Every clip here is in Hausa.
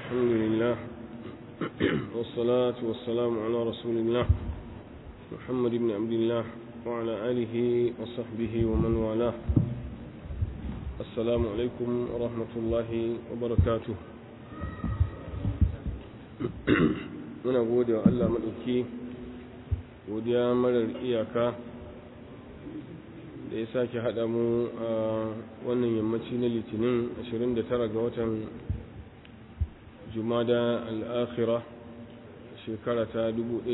الحمد لله والصلاة والسلام على رسول الله محمد بن عبد الله وعلى آله وصحبه ومن والاه السلام عليكم ورحمة الله وبركاته muna gode wa Allah maɗauki godiya marar iyaka da ya sake haɗa mu a wannan yammaci na litinin 29 ga watan jumada al'akhira shekara ta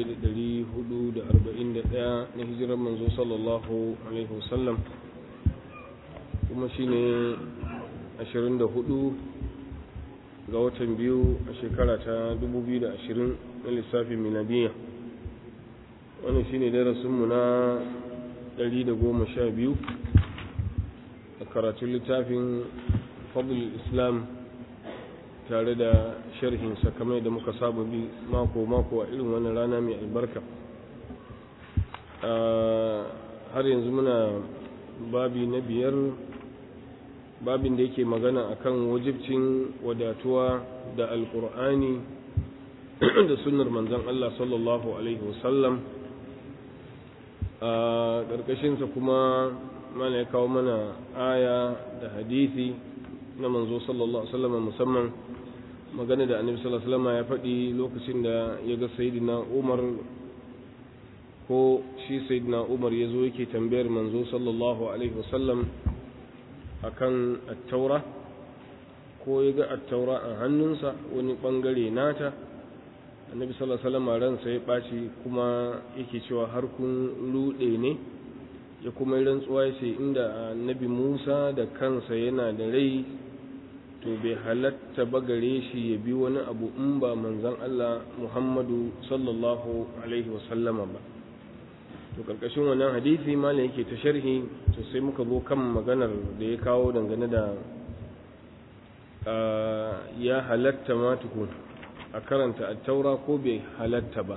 1441 na hijirar manzo sallallahu alaihi wasallam kuma shi ne 24 ga watan biyu a shekara ta 2020 na lissafin miladiya wannan shi ne darasinmu na 112 a karatun littafin fadl islam tare da sharhinsa kamar da muka saba bi mako-mako a irin wannan rana mai albarka har yanzu muna babi na biyar babin da yake magana akan wajibcin wadatuwa da alkur'ani da sunnar manzon Allah sallallahu alaihi wasallam a ƙarƙashinsa kuma mana ya kawo mana aya da hadisi na manzo sallallahu alaihi wasallam musamman magana da annabi sallallahu alaihi wasallam ya faɗi lokacin da ya ga sayyidina Umar ko shi sayyidina Umar ya zo yake tambayar manzo sallallahu alaihi wasallam akan at-taura ko ya ga at-taura a hannunsa wani bangare nata annabi sallallahu alaihi wasallam ransa ya ɓaci kuma yake cewa har kun rude ne ya kuma rantsuwa ya ce inda annabi Musa da kansa yana da rai to bai halatta ba gare shi ya bi wani abu in ba manzon Allah Muhammadu sallallahu alaihi wasallama ba to karkashin wannan hadisi malam yake ta sharhi to sai muka zo kan maganar da ya kawo dangane da ya halatta ma tukun a karanta attaura ko bai halatta ba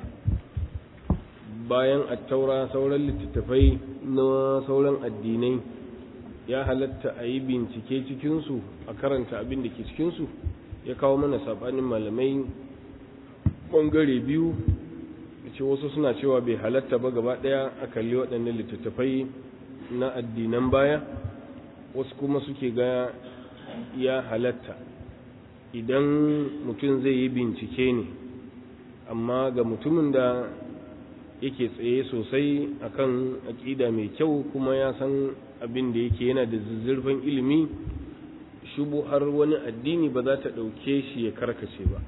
bayan attaura sauran littattafai na sauran addinai ya halatta a yi bincike cikinsu a karanta abin da ke cikinsu ya kawo mana sabanin malamai ɓangare biyu da ce wasu suna cewa bai halatta ba gaba ɗaya a kalli waɗannan littattafai na addinan baya wasu kuma suke ga ya halatta idan mutum zai yi bincike ne amma ga mutumin da yake tsaye sosai akan aƙida mai kyau kuma ya san abin da yake yana da zuzzurfan ilimi shubu har wani addini ba za ta ɗauke shi ya karkace ba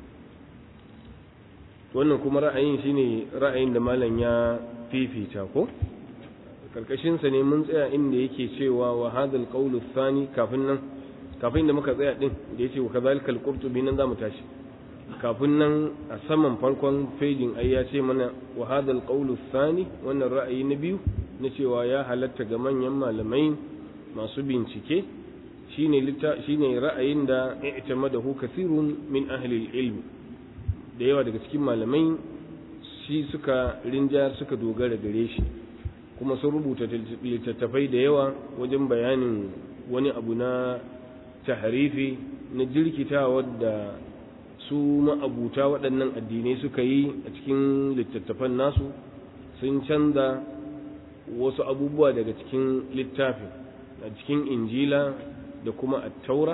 wannan kuma ra'ayin shine ra'ayin da malam ya fifita ko karkashinsa ne mun tsaya inda yake cewa wa hadal qawlu thani kafin nan kafin da muka tsaya din da yace wa kadhalika al-qurtubi nan zamu tashi kafin nan a saman farkon fejin ai ya ce mana wa hadal qawlu thani wannan ra'ayi na biyu na cewa ya halatta ga manyan malamai masu bincike shine shine ra'ayin da i'tamadahu kathirun min ahli al-ilm da yawa daga cikin malamai shi suka rinja suka dogara gare shi kuma sun rubuta littattafai da yawa wajen bayanin wani abu na tahrifi na jirkitawa da su ma'abuta waɗannan addinai suka yi a cikin littattafan nasu sun canza wasu abubuwa daga cikin littafin a cikin injila da kuma attaura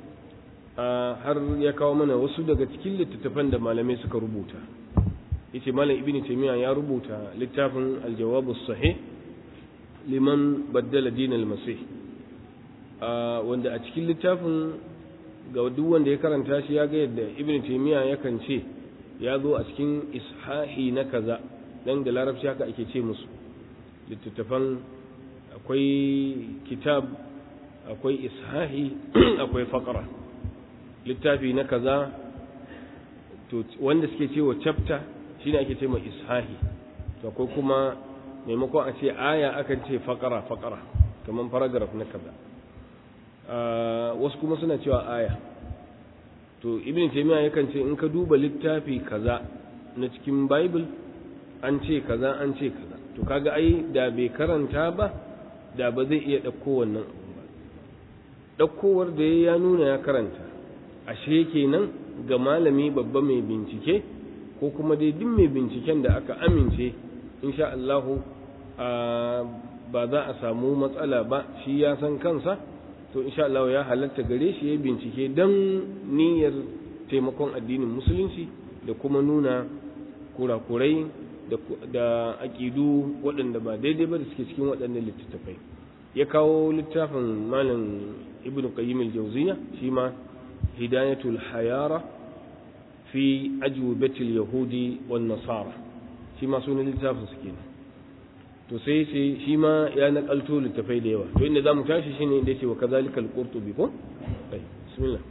har ya kawo mana wasu daga cikin littattafan da malamai suka rubuta yace malam ibn taymiya ya rubuta littafin aljawabu sahih liman baddala din almasih wanda a cikin littafin ga duk wanda ya karanta shi ya ga yadda ibn taymiya yakan ce ya zo a cikin ishahi na kaza dan da larabci haka ake ce musu littattafan akwai kitab akwai ishahi akwai faqra littafi na kaza to wanda suke cewa chapter shine ake ce mai ishahi to akwai kuma maimakon a ce aya akan ce faqara faqara kaman paragraph na kaza wasu kuma suna cewa aya to ibn taymiya yakan ce in ka duba littafi kaza na cikin bible an ce kaza an ce kaza to kaga ai da bai karanta ba da ba zai iya ɗauko wannan abu ba ɗaukowar da ya nuna ya karanta ashe kenan ga malami babba mai bincike ko kuma dai duk mai binciken da aka amince insha Allahu ba za a samu matsala ba shi ya san kansa to insha Allah ya halatta gare shi ya bincike don niyyar taimakon addinin musulunci da kuma nuna kurakurai da aƙidu waɗanda ba daidai ba da suke cikin waɗannan littattafai ya kawo littafin malam ibn qayyim al-jawziya shi ma hidayatul hayara fi ajwibatil yahudi wan nasara shi ma sunan littafin su kenan to sai sai shi ma ya nakalto littafai da yawa to inda zamu tashi shine inda yake wa kazalikal qurtubi ko bismillah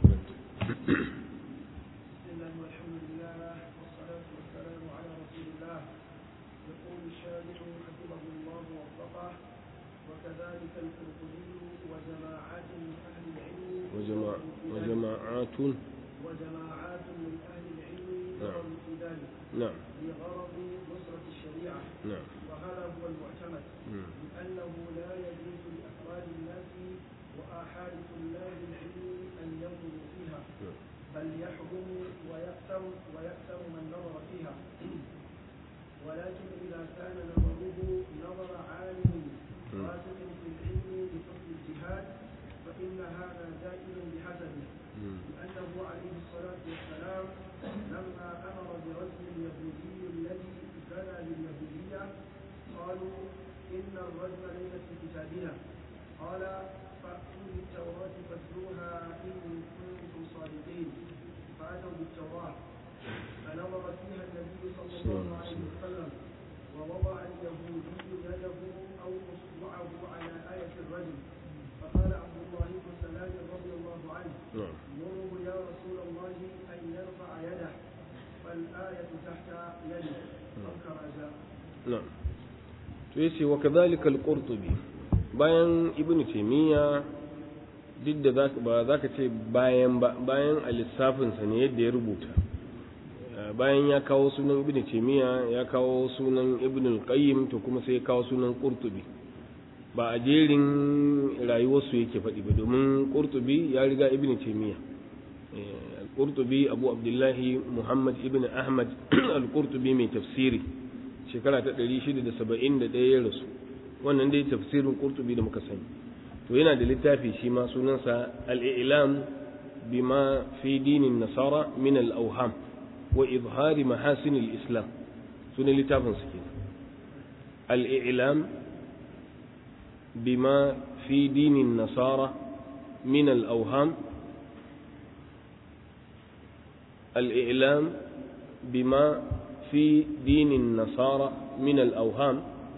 وجماعات وجماعات من أهل العلم نعم. نظروا في ذلك نعم لغرض نصرة الشريعة نعم وهذا هو المعتمد مم. لأنه لا يجوز لأفراد الناس وآحاد طلاب العلم أن ينظروا فيها نعم. بل يحرم ويأثم ويأثم من نظر فيها ولكن إذا كان نظره نظر عالم مم. راسخ في العلم بحكم الجهاد فإن هذا جائز بحسبه مم. لأنه عليه الصلاة والسلام لما أمر برجل اليهودي الذي زنى باليهودية قالوا إن الرجل ليس في كتابنا قال فأتوا بالتوراة فاتلوها إن كنتم صادقين فأتوا بالتوراة فنظر فيها النبي صلى الله عليه وسلم ووضع اليهودي يده أو أصبعه على آية الرجل فقال عبد الله بن سلام رضي الله عنه نعم مره يا رسول الله أن يرفع يده فالآية تحت يده أو كما جاء na'am to yace wa kadhalika al-qurtubi bayan ibnu taymiya duk da zaka ba zaka ce bayan ba bayan a lissafin sa ne yadda ya rubuta Uh, bayan ya kawo sunan ibnu taymiya ya kawo sunan ibnu al-qayyim to kuma sai ya kawo sunan qurtubi ba a jerin rayuwarsu yake faɗi ba domin qurtubi ya riga ibnu taymiya Eh, al-qurtubi abu abdullahi muhammad ibnu ahmad al-qurtubi mai tafsiri shekara ta 671 ya rasu wannan dai tafsirin qurtubi da muka sani to yana da littafi shi ma sunansa al-i'lam bima fi dinin nasara min al-awham wa izhari mahasin al-islam sunan littafin su kenan al-i'lam bima fi dinin nasara min al-awham al-i'lam bima في دين النصارى من الأوهام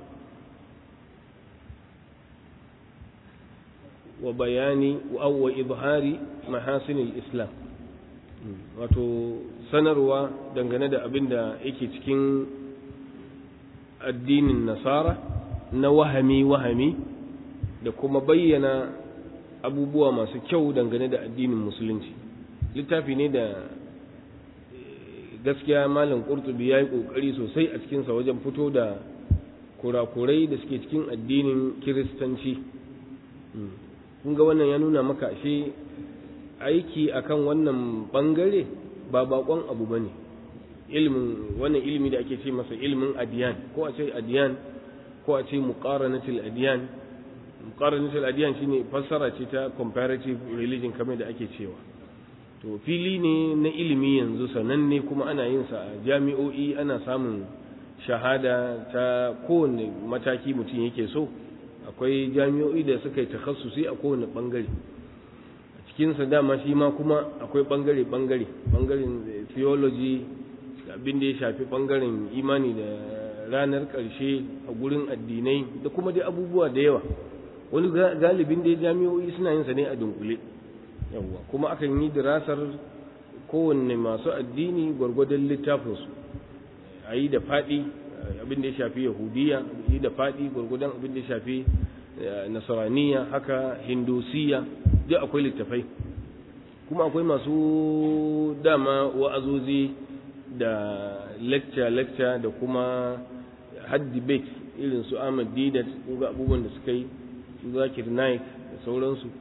وبيان أو وإظهار محاسن الإسلام wato sanarwa dangane da abin da yake cikin addinin nasara na wahami-wahami da kuma bayyana abubuwa masu kyau dangane da addinin musulunci littafi ne da gaskiya malam qurtubi yayi kokari sosai a cikin sa wajen fito da kurakurai da suke cikin addinin kiristanci kun ga wannan ya nuna maka ashe aiki akan wannan bangare ba bakon abu bane ilmin wannan ilimi da ake ce masa ilmin adiyan ko a ce adiyan ko a ce muqaranatul adiyan muqaranatul adiyan shine fassara ce ta comparative religion kamar da ake cewa to fili ne na ilimi yanzu sananne kuma ana yin sa a jami'o'i ana samun shahada ta kowane mataki mutum yake so akwai jami'o'i da suka yi takhassusi a kowane bangare a cikinsa dama shi ma kuma akwai bangare bangare bangaren theology abin da ya shafi bangaren imani da ranar ƙarshe a gurin addinai da kuma dai abubuwa da yawa wani galibin da jami'o'i suna yin sa ne a dunkule yawwa kuma akan yi dirasar kowanne masu addini gwargwadon littafinsu a yi da faɗi abin da ya shafi yahudiya yi da faɗi gwargwadon abin da ya shafi nasaraniya haka hindusiya duk akwai littafai kuma akwai masu dama wa'azozi da lecture-lecture da kuma had debate irin su ahmad didat ga abubuwan da suka yi su zakir naik da sauransu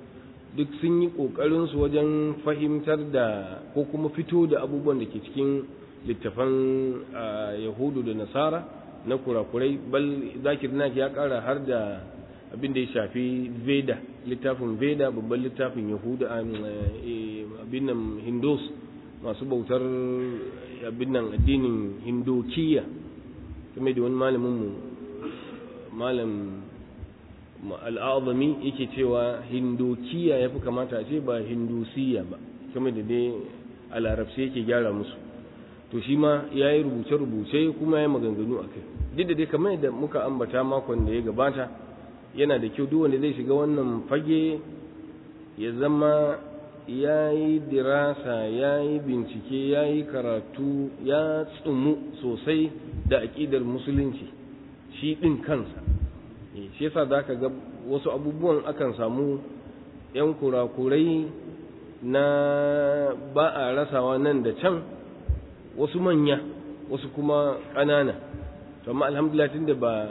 duk sun yi ƙoƙarinsu wajen fahimtar da ko kuma fito da abubuwan da ke cikin littafan yahudu da nasara na kurakurai bal zakir naki ya ƙara har da abin da ya shafi veda littafin veda babban littafin yahuda abin nan hindus masu bautar abin nan addinin hindokiya kuma da wani malamin mu malam al'azami yake cewa hindokiya ya fi kamata a ce ba hindusiya ba kuma da dai a larabci yake gyara musu to shi ma ya yi rubuce-rubuce kuma ya yi maganganu a kai duk da dai kamar yadda muka ambata makon da ya gabata yana da kyau duk wanda zai shiga wannan fage ya zama ya yi dirasa ya yi bincike ya yi karatu ya tsumu sosai da aƙidar musulunci shi ɗin kansa shi yasa za ka ga wasu abubuwan akan samu 'yan kurakurai na ba a rasawa nan da can wasu manya wasu kuma ƙanana amma alhamdulillah tun da ba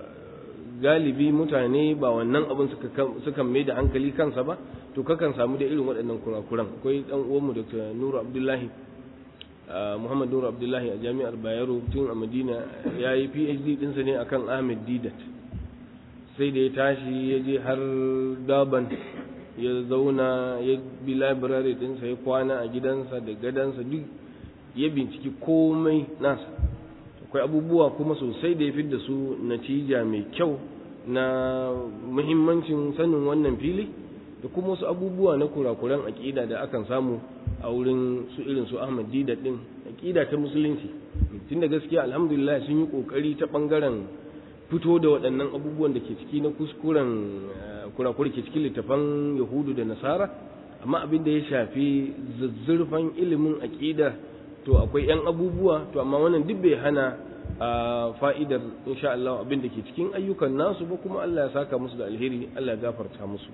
galibi mutane ba wannan abin suka mai da hankali kansa ba to kakan samu da irin waɗannan kurakuran akwai ɗan uwanmu dr nuru abdullahi muhammad nuru abdullahi a jami'ar bayero tun a madina ya yi phd ɗinsa ne akan ahmed didat sai da ya tashi ya je har daban ya zauna ya bi labirare ɗinsa ya kwana a gidansa da gadansa duk ya binciki komai nasa akwai abubuwa kuma sosai da ya fi da su natija mai kyau na muhimmancin sanin wannan fili da kuma wasu abubuwa na kurakuran aƙida da akan samu a wurin su irin su Ahmad Dida din aƙida ta musulunci tunda gaskiya alhamdulillah sun yi kokari ta bangaren fito da waɗannan abubuwan da ke ciki na kuskuren kurakuri ke cikin littafan Yahudu da Nasara amma abin da ya shafi zazzurfan ilimin aƙida to akwai 'yan abubuwa to amma wannan duk bai hana a fa'idar insha Allah abin da ke cikin ayyukan nasu ba kuma Allah ya saka musu da alheri Allah ya gafarta musu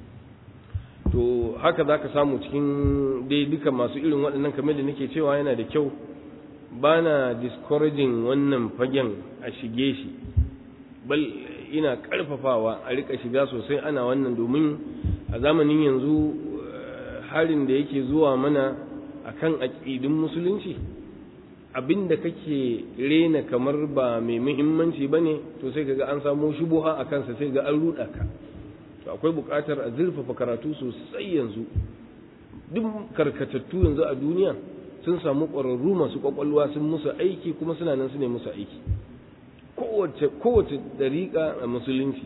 to haka za ka samu cikin dai duka masu irin waɗannan kamar da nake cewa yana da kyau ba na discouraging wannan fagen a shige shi bal ina ƙarfafawa a rika shiga sosai ana wannan domin a zamanin yanzu harin da yake zuwa mana akan aƙidin musulunci abinda kake rena kamar ba mai muhimmanci bane to sai kaga an samu shubuha a kansa sai ga an ruɗa ka to akwai buƙatar a zurfafa karatu sosai yanzu duk karkatattu yanzu a duniya sun samu ƙwararru masu ƙwaƙwalwa sun musu aiki kuma suna nan su ne musu aiki kowace kowace dariƙa a musulunci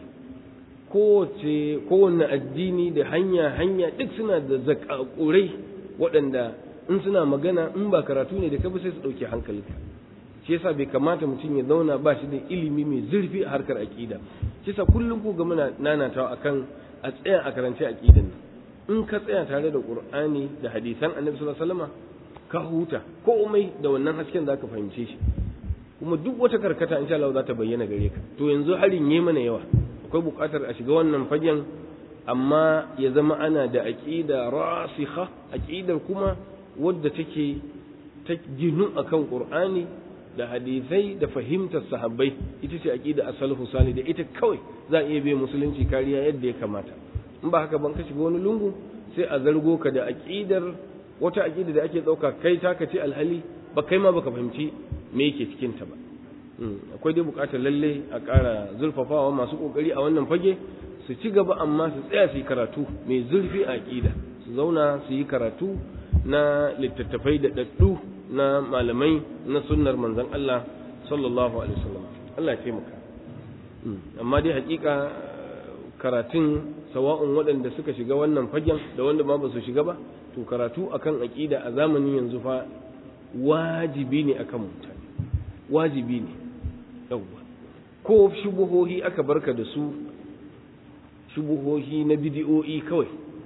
kowace kowanne addini da hanya hanya duk suna da zakakurai waɗanda in suna magana in ba karatu ne da ka sai su ɗauki hankalinka shi yasa bai kamata mutum ya zauna ba shi da ilimi mai zurfi a harkar aƙida shi yasa kullum ku ga muna nanatawa akan a tsaya a karance aƙidan nan in ka tsaya tare da qur'ani da hadisan annabi sallallahu alaihi wasallam ka huta komai da wannan hasken zaka fahimce shi kuma duk wata karkata insha Allah za ta bayyana gare ka to yanzu harin yi mana yawa akwai buƙatar a shiga wannan fagen amma ya zama ana da aqida rasikha aqidar kuma wadda take ta ginu akan qur'ani da hadisai da fahimtar sahabbai ita ce aqida as-salafu salih da ita kawai za a iya bai musulunci kariya yadda ya kamata in ba haka ban ka shiga wani lungu sai a zargo ka da aqidar wata aqida da ake dauka kai taka ce alhali ba kai ma baka fahimci me yake cikin ta ba akwai dai bukatar lalle a ƙara zurfafawa masu kokari a wannan fage su ci gaba amma su tsaya su yi karatu mai zurfi a aqida su zauna su yi karatu na littattafai da daddu na malamai na sunnar manzon Allah sallallahu alaihi wasallam Allah ya taimaka amma dai hakika karatun sawa'un waɗanda suka shiga wannan fagen da wanda ma ba su shiga ba to karatu akan aqida a zamanin yanzu fa wajibi ne akan mutane wajibi ne yawwa ko shubuhohi aka barka da su shubuhohi na bidiyo'i kawai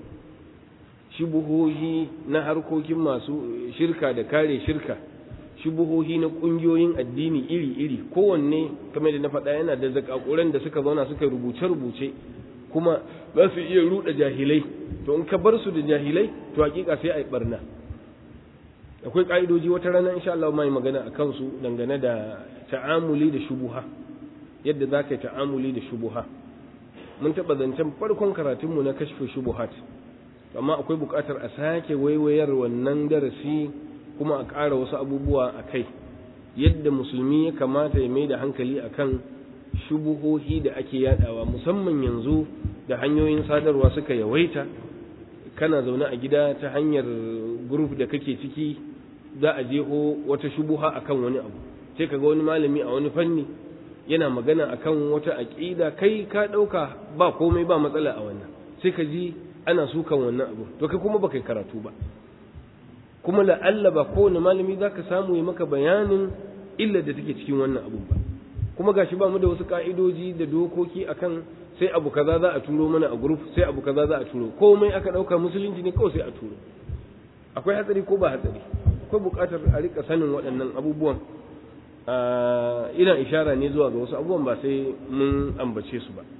shubuhohi na harkokin masu shirka da kare shirka shubuhohi na ƙungiyoyin addini iri-iri kowanne kamar da na faɗa yana da zakakuran da suka zauna suka rubuce-rubuce kuma za su iya ruɗa jahilai to in ka bar su da jahilai to hakika sai a yi barna akwai ƙa'idoji wata rana insha Allah mai magana a kansu dangane da ta'amuli da shubuha yadda za ka yi ta'amuli da shubuha mun taɓa zancen farkon karatunmu na kashfe shubuhat amma akwai buƙatar a sake waiwayar wannan darasi kuma a ƙara wasu abubuwa a kai yadda musulmi ya kamata ya mai da hankali akan shubuhohi da ake yadawa musamman yanzu da hanyoyin sadarwa suka yawaita kana zaune a gida ta hanyar group da kake ciki za a jeho wata shubuha akan wani abu sai kaga wani malami a wani fanni yana magana akan wata aqida kai ka dauka ba komai ba matsala a wannan sai ka ji ana sukan wannan abu to kai kuma baka karatu ba kuma la'alla ba kowane malami zaka samu ya maka bayanin illar da take cikin wannan abu ba kuma gashi ba mu da wasu ka'idoji da dokoki akan sai abu kaza za a turo mana a group sai abu kaza za a turo komai aka dauka musulunci ne kawai sai a turo akwai hatsari ko ba hatsari akwai buƙatar a rika sanin waɗannan abubuwan ina ishara ne zuwa ga wasu abubuwan ba sai mun ambace su ba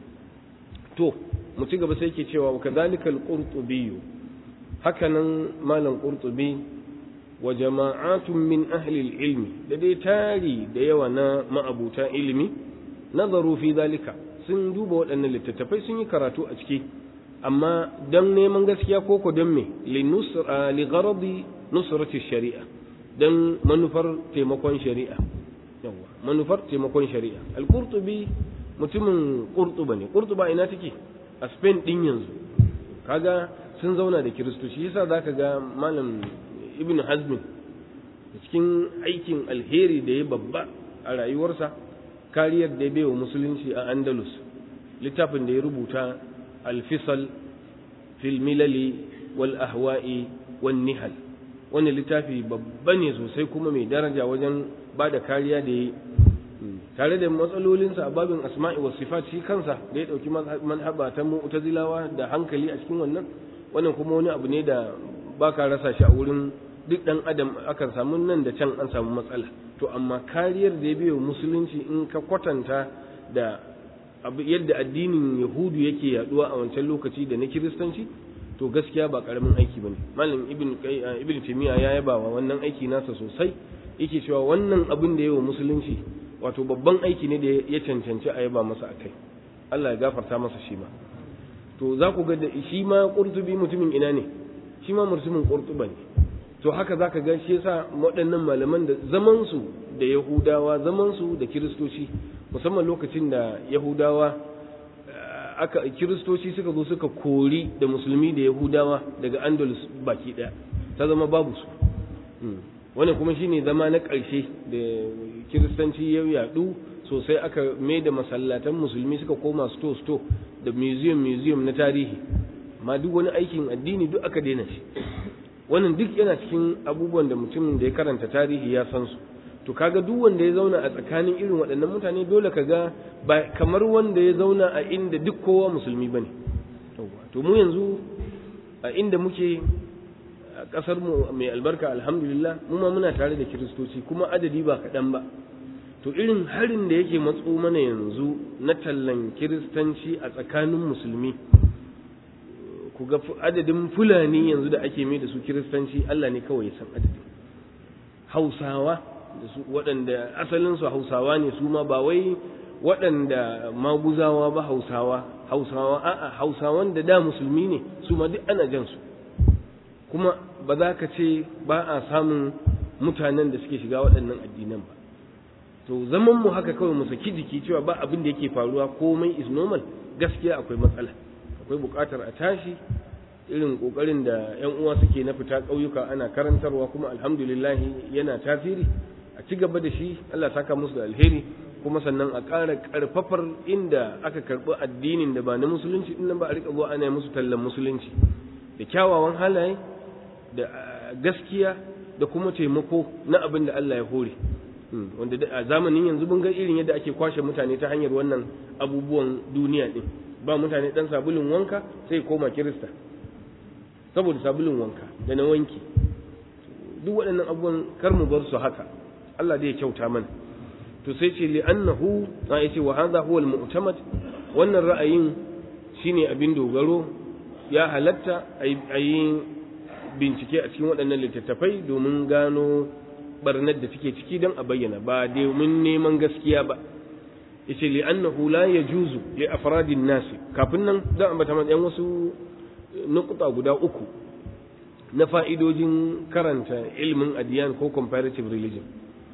to mu ci gaba sai ke cewa wa kadhalika al-qurtubi hakanan malam qurtubi wa jama'atun min ahli al-ilmi da dai tari da yawa na ma'abuta ilimi nazaru fi zalika sun duba waɗannan littattafai sun yi karatu a ciki amma don neman gaskiya ko ko don me li gharadi nusrati shari'a don manufar taimakon shari'a yawa manufar taimakon shari'a al-qurtubi mutumin qurtuba ne qurtuba ina take a Spain din yanzu kaga sun zauna da kiristoci yasa zaka ga malam ibn hazm cikin aikin alheri da ya babba a rayuwarsa kariyar da ya bai wa musulunci a andalus littafin da ya rubuta alfisal fil milali wal ahwa'i wan nihal wani littafi babba ne sosai kuma mai daraja wajen ba da kariya da ya tare da matsalolinsa a babin asma'i wa sifat shi kansa da ya ɗauki manhaba ta mu'tazilawa da hankali a cikin wannan wannan kuma wani abu ne da baka rasa shi a wurin duk ɗan adam akan samu nan da can an samu matsala to amma kariyar da ya biyo musulunci in ka kwatanta da yadda addinin yahudu yake yaduwa a wancan lokaci da na kiristanci to gaskiya ba karamin aiki bane malam ibn ibn timiya ya yaba wa wannan aiki nasa sosai yake cewa wannan abin da yawa musulunci wato babban aiki ne da ya cancanci a yaba masa akai Allah ya gafarta masa shi ma to za ku ga da shi ma qurtubi mutumin ina ne shi ma mutumin qurtuba ne to haka zaka ga shi yasa waɗannan malaman da zaman su da yahudawa zaman su da kiristoci musamman lokacin da yahudawa aka kiristoci suka zo suka kori da musulmi da yahudawa daga andalus baki ɗaya ta zama babu su wannan kuma shine zama na ƙarshe da kiristanci ya yaɗu sosai aka mai da masallatan musulmi suka koma sto sto da museum museum na tarihi ma duk wani aikin addini duk aka daina shi wannan duk yana cikin abubuwan da mutumin da ya karanta tarihi ya san su to kaga duk wanda ya zauna a tsakanin irin waɗannan mutane dole kaga ba kamar wanda ya zauna a inda duk kowa musulmi bane to mu yanzu a inda muke a ƙasar mu mai albarka alhamdulillah mu ma muna tare da kiristoci kuma adadi ba kaɗan ba to irin harin da yake matso mana yanzu na tallan kiristanci a tsakanin musulmi ku ga adadin fulani yanzu da ake mai da su kiristanci Allah ne kawai ya san adadin hausawa da su waɗanda asalinsu hausawa ne su ma ba wai waɗanda maguzawa ba hausawa hausawa a'a hausawan da da musulmi ne su ma duk ana jan su kuma ba za ka ce ba a samun mutanen da suke shiga waɗannan addinan ba to zaman mu haka kawai mu saki jiki cewa ba abin da yake faruwa komai is normal gaskiya akwai matsala akwai buƙatar a tashi irin ƙoƙarin da 'yan uwa suke na fita ƙauyuka ana karantarwa kuma alhamdulillah yana tasiri a ci gaba da shi Allah saka musu da alheri kuma sannan a ƙara ƙarfafar inda aka karɓi addinin da ba na musulunci din ba a riƙa zuwa ana musu tallan musulunci da kyawawan halaye da gaskiya da kuma taimako na abin da Allah ya hore wanda a zamanin yanzu mun ga irin yadda ake kwashe mutane ta hanyar wannan abubuwan duniya din ba mutane dan sabulun wanka sai koma kirista saboda sabulun wanka da na wanki duk waɗannan abubuwan kar mu bar su haka Allah zai kyauta mana to sai ce li'annahu na yace wa hadha huwa al-mu'tamad wannan ra'ayin shine abin dogaro ya halatta ayi bincike a cikin waɗannan littattafai domin gano barnar da take ciki don a bayyana ba domin neman gaskiya ba yace li'annahu la yajuzu li afradin nas kafin nan zan ambata mana wasu nukuta guda uku na fa'idojin karanta ilimin adiyan ko comparative religion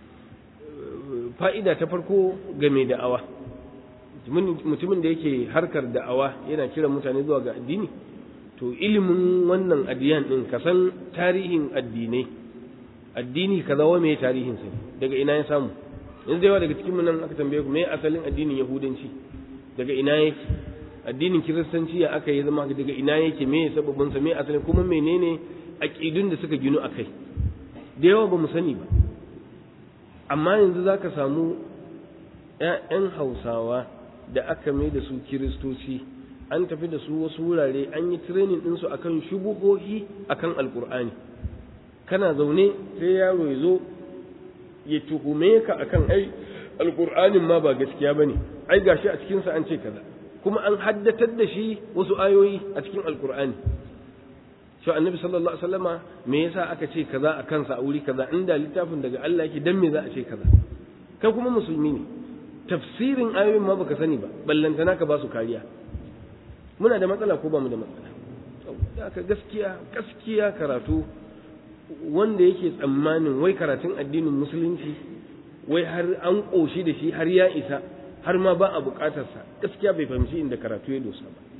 fa'ida ta farko game da'awa mutumin da yake harkar da'awa yana kiran mutane zuwa ga addini to ilimin wannan adiyan din ka san tarihin addinai addini kaza wa me tarihin sa daga ina ya samu yanzu yawa daga cikin nan aka tambaye ku me asalin addinin yahudanci daga ina yake addinin kiristanci ya aka yi zama daga ina yake me sababin sa me asalin kuma menene aqidun da suka ginu akai da yawa ba mu sani ba amma yanzu zaka samu ƴaƴan Hausawa da aka mai da su kiristoci an tafi da su wasu wurare an yi training ɗinsu akan shubuhohi akan alkur'ani kana zaune sai yaro ya zo ya tuhume ka akan ai alkur'anin ma ba gaskiya bane ai gashi a cikin sa an ce kaza kuma an haddatar da shi wasu ayoyi a cikin alkur'ani shi annabi sallallahu alaihi wasallama me yasa aka ce kaza a kansa a wuri kaza inda littafin daga Allah yake dan me za a ce kaza kai kuma musulmi ne tafsirin ayoyin ma baka sani ba ballantana ka ba su kariya muna da matsala ko ba mu da matsala aka gaskiya gaskiya karatu wanda yake tsammanin wai karatun addinin musulunci wai har an ƙoshi da shi har ya isa har ma ba a buƙatarsa gaskiya bai fahimci inda karatu ya dosa ba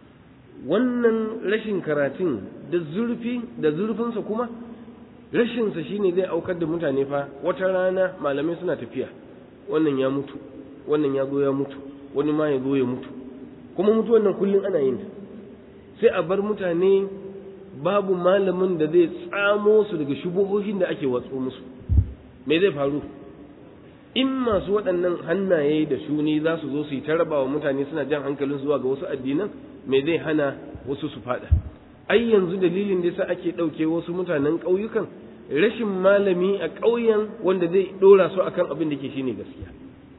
wannan rashin karatun da zurfi da zurfinsa kuma rashinsa shine zai aukar da mutane fa wata rana malamai suna tafiya wannan ya mutu wannan ya zo ya mutu wani ma ya zo ya mutu kuma mutuwan nan kullum ana yin ta sai a bar mutane babu malamin da zai tsamo su daga shubuhohin da ake watso musu me zai faru in masu waɗannan hannaye da shuni za su zo su yi taraba wa mutane suna jan hankalin zuwa ga wasu addinan me zai hana wasu su fada ai yanzu dalilin da yasa ake ɗauke wasu mutanen ƙauyukan rashin malami a ƙauyen wanda zai ɗora su akan abin da ke shine gaskiya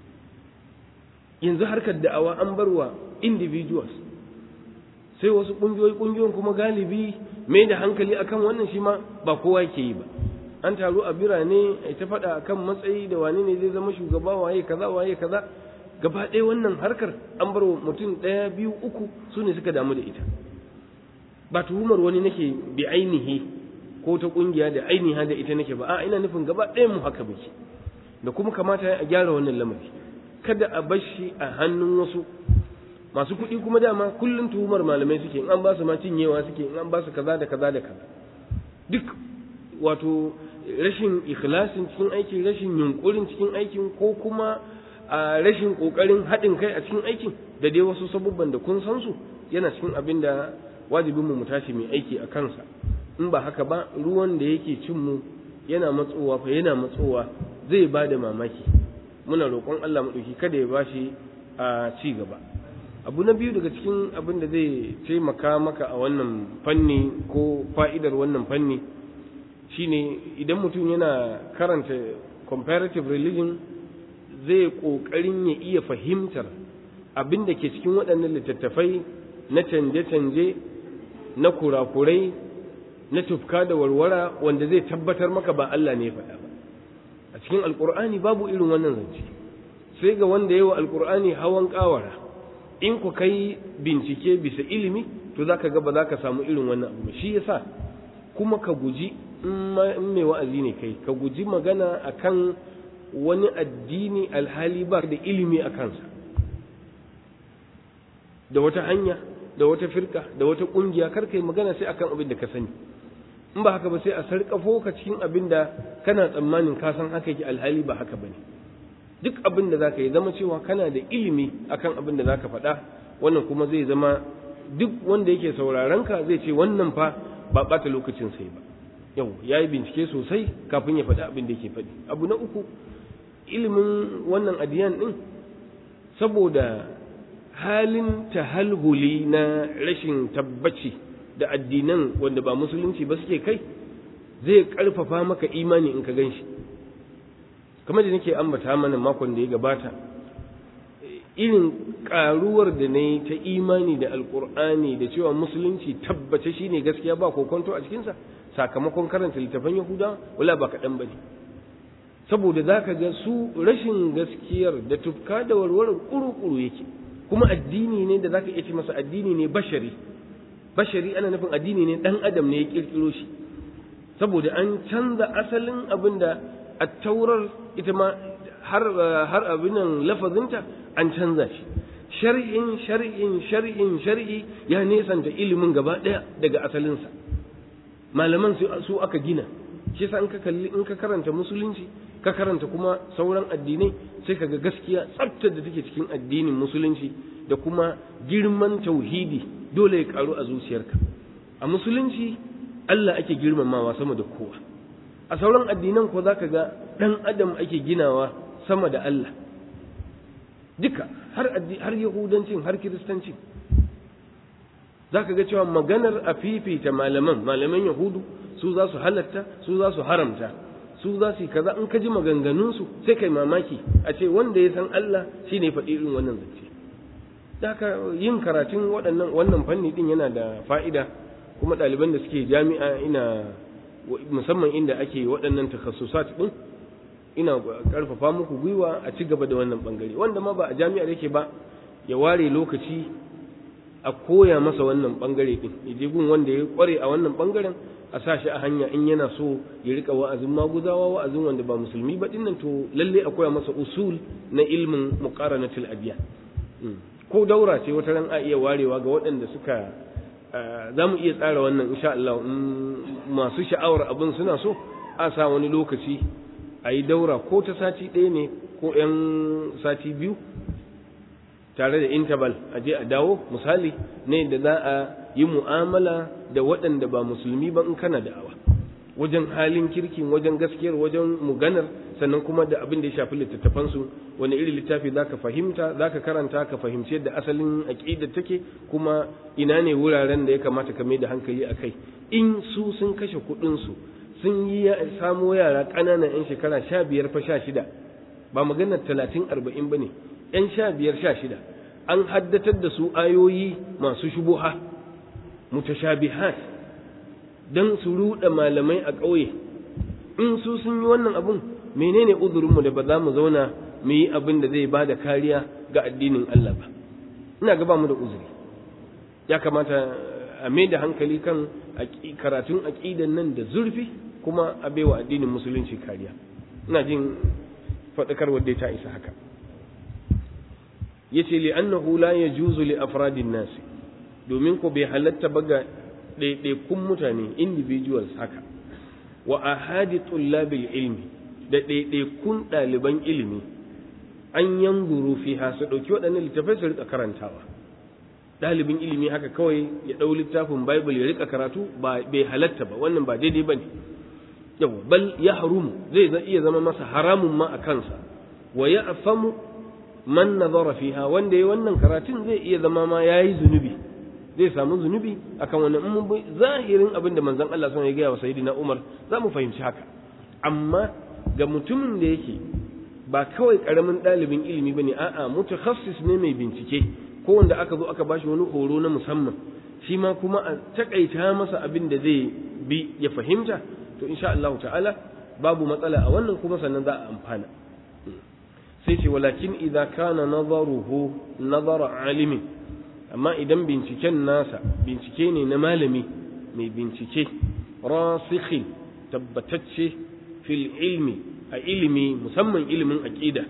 yanzu harkar da'awa an barwa individuals sai wasu ƙungiyoyi ƙungiyoyin kuma galibi mai da hankali akan wannan shi ma ba kowa ke yi ba an taru a birane a ta faɗa akan matsayi da wani ne zai zama shugaba waye kaza waye kaza gaba ɗaya wannan harkar an bar mutum ɗaya biyu uku su ne suka damu da ita ba tuhumar wani nake bi ainihi ko ta ƙungiya da ainiha da ita nake ba a ina nufin gaba ɗaya mu haka muke da kuma kamata a gyara wannan lamari kada a bar shi a hannun wasu masu kuɗi kuma dama kullum tuhumar malamai suke in an ba su ma cinyewa suke in an ba su kaza da kaza da kaza duk wato rashin ikhlasin cikin aikin rashin yunkurin cikin aikin ko kuma a rashin kokarin haɗin kai a cikin aikin da dai wasu sabubban da kun san su yana cikin abin da wajibin mu tashi mai aiki a kansa in ba haka ba ruwan da yake cin mu yana matsowa fa yana matsowa zai ba da mamaki muna roƙon Allah mu ɗauki kada ya bashi a ci gaba abu na biyu daga cikin abin da zai taimaka maka a wannan fanni ko fa'idar wannan fanni shine idan mutum yana karanta comparative religion zai ƙoƙarin ya iya fahimtar abin da ke cikin waɗannan littattafai na canje-canje na kurakurai na tufka da warwara wanda zai tabbatar maka ba Allah ne ya faɗa ba a cikin alƙur'ani babu irin wannan zance sai ga wanda yawa alƙur'ani hawan ƙawara in ku kai bincike bisa ilimi to za ka ga ba za ka samu irin wannan abu shi yasa kuma ka guji in mai wa'azi ne kai ka guji magana akan wani addini alhali ba da ilimi a kansa da wata hanya da wata firka da wata kungiya kar kai magana sai akan abin da ka sani in ba haka ba sai a sarkafo ka cikin abin da kana tsammanin ka san haka yake alhali ba haka bane duk abin da zaka yi zama cewa kana da ilimi akan abin da zaka faɗa wannan kuma zai zama duk wanda yake sauraron ka zai ce wannan fa ba ɓata lokacin sai ba yau ya yi bincike sosai kafin ya faɗi abin da yake faɗi abu na uku ilimin wannan adiyan ɗin saboda halin tahalhuli na rashin tabbaci da addinan wanda ba musulunci ba suke kai zai ƙarfafa maka imani in ka gan shi kamar da nake ambata mana makon da ya gabata irin ƙaruwar da na yi ta imani da alƙur'ani da cewa musulunci tabbace shine gaskiya ba kokonto a cikinsa sakamakon karanta littafan yahuda wala ba kaɗan ba ne saboda za ka ga su rashin gaskiyar da tufka da warwarar ƙuru-ƙuru yake kuma addini ne da za ka iya ce masa addini ne bashari bashari ana nufin addini ne dan adam ne ya kirkiro shi saboda an canza asalin abin da attaurar ita ma har har abin nan lafazinta an canza shi shar'in shar'in shar'in shar'i ya nesanta ilimin gaba daya daga asalinsa malaman su aka gina shi yasa in ka kalli in ka karanta musulunci ka karanta kuma sauran addinai sai ka ga gaskiya tsaftar da take cikin addinin musulunci da kuma girman tauhidi dole ya karu a zuciyarka a musulunci Allah ake girmamawa sama da kowa a sauran addinan ko zaka ga dan adam ake ginawa sama da Allah duka har har yahudancin har kiristancin zaka ga cewa maganar a fifita malaman malaman yahudu su za su halatta su za su haramta su za su yi kaza in ka ji maganganunsu sai kai mamaki a ce wanda ya san Allah shi ne faɗi irin wannan zance haka yin karatun waɗannan wannan fanni din yana da fa'ida kuma ɗaliban da suke jami'a ina musamman inda ake waɗannan takassusat din ina ƙarfafa muku gwiwa a ci gaba da wannan ɓangare wanda ma ba a jami'ar yake ba ya ware lokaci a koya masa wannan ɓangare din ya je gun wanda ya ƙware a wannan ɓangaren a sa shi a hanya in yana so ya rika wa'azin maguzawa wa'azin wanda ba musulmi ba dinnan to lalle a koya masa usul na ilmin muqaranatul adiyan ko daura ce wata ran a iya warewa ga waɗanda suka za mu iya tsara wannan insha Allah masu sha'awar abin suna so a sa wani lokaci a yi daura ko ta sati ɗaya ne ko 'yan sati biyu tare da interval a je a dawo misali ne da za a yi mu'amala da waɗanda ba musulmi ba in kana da'awa wajen halin kirkin wajen gaskiyar wajen muganar sannan kuma da abin da ya shafi littattafansu wani irin littafi za ka fahimta za ka karanta ka fahimci yadda asalin aƙida take kuma ina ne wuraren da ya kamata ka mai da hankali a kai in su sun kashe kuɗinsu sun yi samo yara ƙananan 'yan shekara sha biyar fa sha shida ba maganar talatin arba'in ba ne 'yan sha biyar sha shida an haddatar da su ayoyi masu shubuha mutashabihat don su ruɗa malamai a ƙauye in su sun yi wannan abun menene uzurinmu da ba za mu zauna mu yi abin da zai ba da kariya ga addinin Allah ba ina ga ba mu da uzuri ya kamata a mai da hankali kan karatun aƙidan nan da zurfi kuma a baiwa addinin musulunci kariya ina jin faɗakarwar dai ta isa haka yace li annahu la yajuzu li afradin nas domin ko bai halatta ba ga ɗaiɗaikun mutane individuals haka wa ahadi tullabil ilmi da ɗaiɗaikun ɗaliban ilimi an yanzuru fiha su ɗauki waɗannan littafai su rika karantawa ɗalibin ilimi haka kawai ya ɗau littafin bible ya rika karatu ba bai halatta ba wannan ba daidai ba ne yau bal ya harumu zai iya zama masa haramun ma a kansa wa ya afamu man nazara fiha wanda ya wannan karatun zai iya zama ma yayi zunubi zai samu zunubi akan wannan mun bi zahirin abin da manzon Allah sun ya gaya wa sayyidina Umar za mu fahimci haka amma ga mutumin da yake ba kawai karamin ɗalibin ilimi bane a'a mutakhassis ne mai bincike ko wanda aka zo aka bashi wani horo na musamman shi ma kuma a takaita masa abin da zai bi ya fahimta to insha Allah ta'ala babu matsala a wannan kuma sannan za a amfana sai ce walakin idza kana nazaruhu nazara alimin amma idan binciken nasa bincike ne na malami mai bincike rasikhin tabbatacce fil ilmi a ilimi musamman ilimin aqida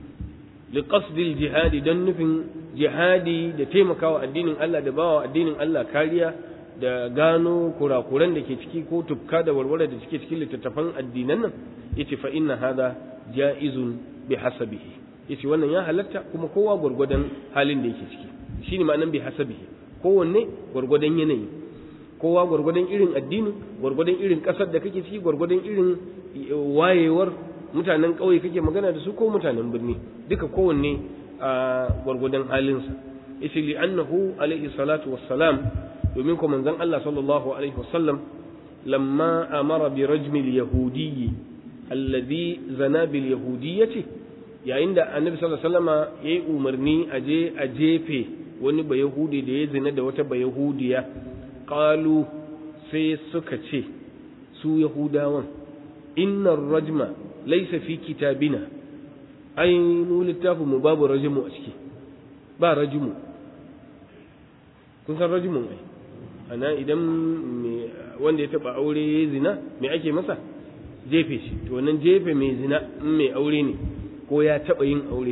li qasdil jihadi dan nufin jihadi da taimakawa addinin Allah da bawa addinin Allah kariya da gano kurakuran da ke ciki ko tufka da warware da suke cikin littattafan addinan nan yace fa inna hada jaizun bi hasabihi yace wannan ya halatta kuma kowa gwargwadon halin da yake ciki shine ma'anan bi hasabihi kowanne gwargwadon yanayi kowa gwargwadon irin addini gwargwadon irin kasar da kake ciki gwargwadon irin wayewar mutanen ƙauye kake magana da su ko mutanen birni duka kowanne a gwargwadon halinsa yace li annahu alaihi salatu wassalam domin ko manzon Allah sallallahu alaihi wasallam lamma amara bi rajmi al-yahudiyyi alladhi zana bil yahudiyyati yayin da annabi sallallahu alaihi wasallama yayi umarni a je a jefe wani bayahudi da ya zina da wata bayahudiya qalu sai suka ce su yahudawan innar rajma laysa fi kitabina ai mu littafin mu babu rajmu a ciki ba rajmu kun san rajmun ai ana idan wanda ya taba aure ya zina me ake masa jefe shi to wannan jefe mai zina in mai aure ne ko ya taba yin aure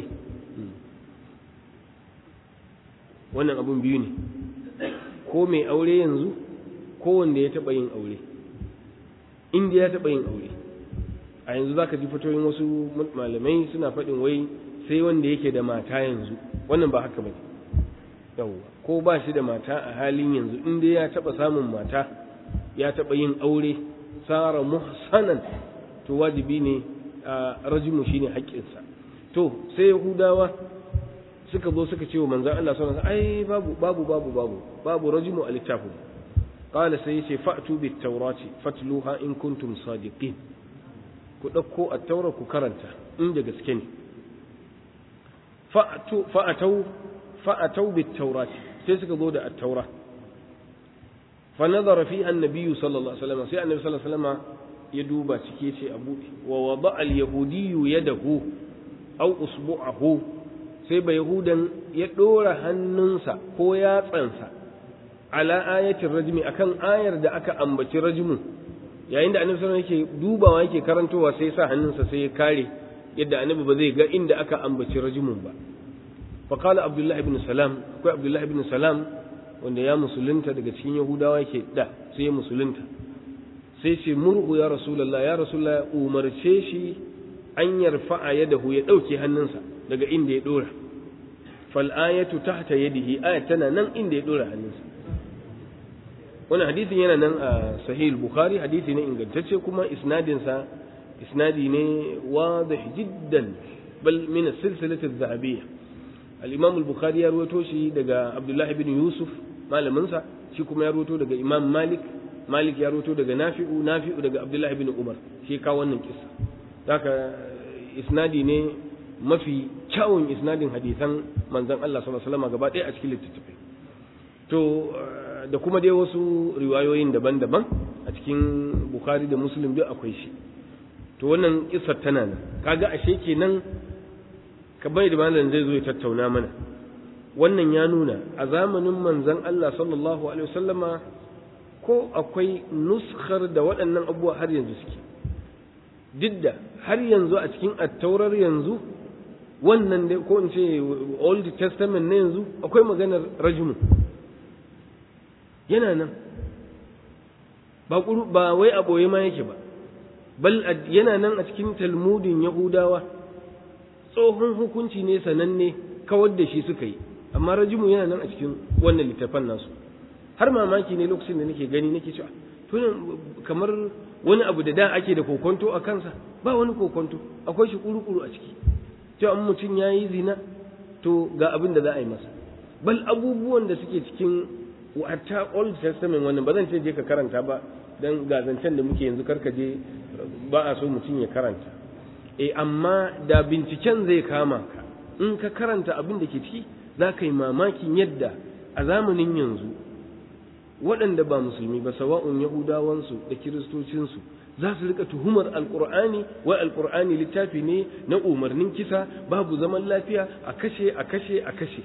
wannan abun biyu ne ko mai aure yanzu ko wanda ya taba yin aure inda ya taba yin aure a yanzu zaka ji fitoyin wasu malamai suna faɗin wai sai wanda yake da mata yanzu wannan ba haka bane yawwa ko ba shi da mata a halin yanzu in dai ya taba samun mata ya taba yin aure sara muhsanan to wajibi ne a rajimu shine haƙƙinsa to sai yahudawa suka zo suka ce wa manzon Allah sallallahu alaihi ai babu babu babu babu babu rajimu a littafin qala sai yace fa'tu bit tawrati fatluha in kuntum sadiqin ku dauko at-taura ku karanta inda gaske ne fa'tu fa'atau fa'atau bit tawrati sai suka zo da at-taura fa nazara fi annabi sallallahu alaihi wasallam sai annabi sallallahu alaihi wasallam ya duba cike ce a buɗe wa wada al-yahudiyyu yadahu aw usbu'ahu sai ba yahudan ya ɗora hannunsa ko yatsansa ala ayatin rajmi akan ayar da aka ambaci rajmu yayin da annabi sallallahu alaihi yake dubawa yake karantowa sai sa hannunsa sai ya kare yadda annabi ba zai ga inda aka ambaci rajmun ba fa qala abdullahi ibn salam akwai abdullahi ibn salam wanda ya musulunta daga cikin yahudawa yake da sai ya musulunta sai ce murhu ya rasulullah ya rasulullah umarce shi an yarfa'a yadahu ya dauke hannunsa daga inda ya dora fal ayatu tahta yadihi ayat tana nan inda ya dora hannunsa wannan hadisin yana nan a sahih bukhari hadisi ne ingantacce kuma isnadin sa isnadi ne wadih jiddan bal min as-silsilati adh-dhahabiyya al-imam al-bukhari ya rawaito shi daga abdullah ibn yusuf malamin sa shi kuma ya rawaito daga imam malik malik ya rawaito daga nafi'u nafi'u daga abdullah ibn umar shi ka wannan kissa haka isnadi ne mafi kyawun isnadin hadisan manzon Allah sallallahu alaihi wasallam gaba ɗaya a cikin littattafai to da kuma dai wasu riwayoyin daban-daban a cikin Bukhari da Muslim duk akwai shi to wannan kissar tana nan kaga ashe kenan kamar da malam zai zo ya tattauna mana wannan ya nuna a zamanin manzon Allah sallallahu alaihi wasallama ko akwai nuskhar da waɗannan abubuwa har yanzu suke duk da har yanzu a cikin attaurar yanzu wannan dai ko in ce old testament na yanzu akwai maganar rajmu yana nan ba ba wai a boye ma yake ba bal yana nan a cikin talmudin yahudawa tsohon hukunci ne sananne kawar da shi suka yi amma rajmu yana nan a cikin wannan littafan nasu har mamaki ne lokacin da nake gani nake cewa to kamar wani abu da da ake da kokonto a kansa ba wani kokonto akwai shi kuru-kuru a ciki cewa in mutum ya yi zina to ga abin da za a yi masa bal abubuwan da suke cikin wata old testament wannan ba zan ce je ka karanta ba don gazancen da muke yanzu karka je ba a so mutum ya karanta e amma da binciken zai kama ka in ka karanta abin da ke ciki za ka yi mamakin yadda a zamanin yanzu waɗanda ba musulmi ba sawa'un yahudawansu da kiristocinsu za su rika tuhumar alkur'ani wai alkur'ani littafi ne na umarnin kisa babu zaman lafiya a kashe a kashe a kashe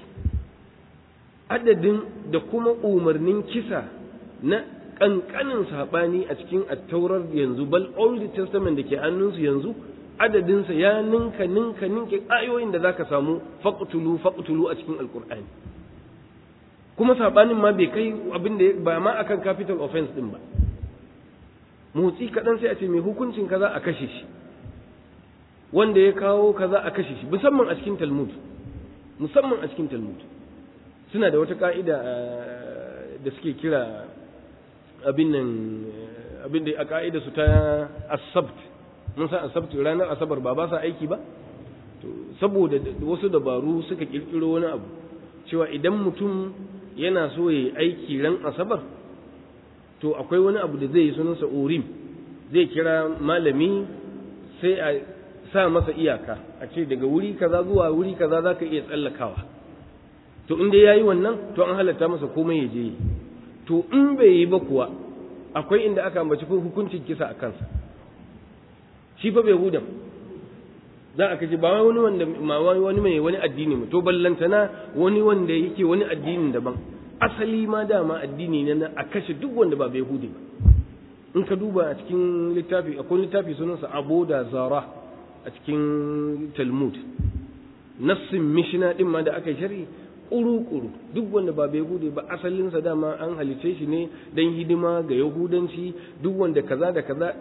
adadin da kuma umarnin kisa na ƙanƙanin saɓani a cikin attaurar yanzu bal old testament da ke hannunsu yanzu adadinsa ya ninka ninka ninka ayoyin da zaka samu faqtulu faqtulu a cikin alkur'ani kuma saɓanin ma bai kai abin da ba ma akan capital offense din ba motsi kaɗan sai a ce mai hukuncin kaza a kashe shi wanda ya kawo kaza a kashe shi musamman a cikin talmud musamman a cikin talmud suna da wata ka'ida da suke kira abin nan abin da a ka'ida su ta asabt mun san asabt ranar asabar ba ba sa aiki ba to saboda wasu dabaru suka kirkiro wani abu cewa idan mutum yana so ya yi aiki ran asabar to akwai wani abu da zai yi sunansa urim zai kira malami sai a sa masa iyaka a ce daga wuri kaza zuwa wuri kaza za ka iya tsallakawa to in dai ya yi wannan to an halatta masa komai ya je to in bai yi ba kuwa akwai inda aka ambaci hukuncin kisa a kansa shi fa bai hudan za a kace ba wani wanda ma wani mai wani addini to ballantana wani wanda yake wani addinin daban asali ma dama addini ne na a kashe duk wanda ba bai hude ba in ka duba a cikin littafi akwai littafi sunansa abu da zara a cikin talmud nassin mishina din ma da aka yi shari'i kuru-kuru duk wanda ba bai hude ba asalinsa dama an halice shi ne don hidima ga yahudanci duk wanda kaza da kaza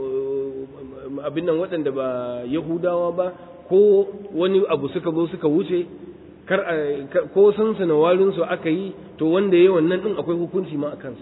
abin nan waɗanda ba yahudawa ba ko wani abu suka zo suka wuce kar ko sansana warinsu aka yi to wanda ya wannan din akwai hukunci ma a kansa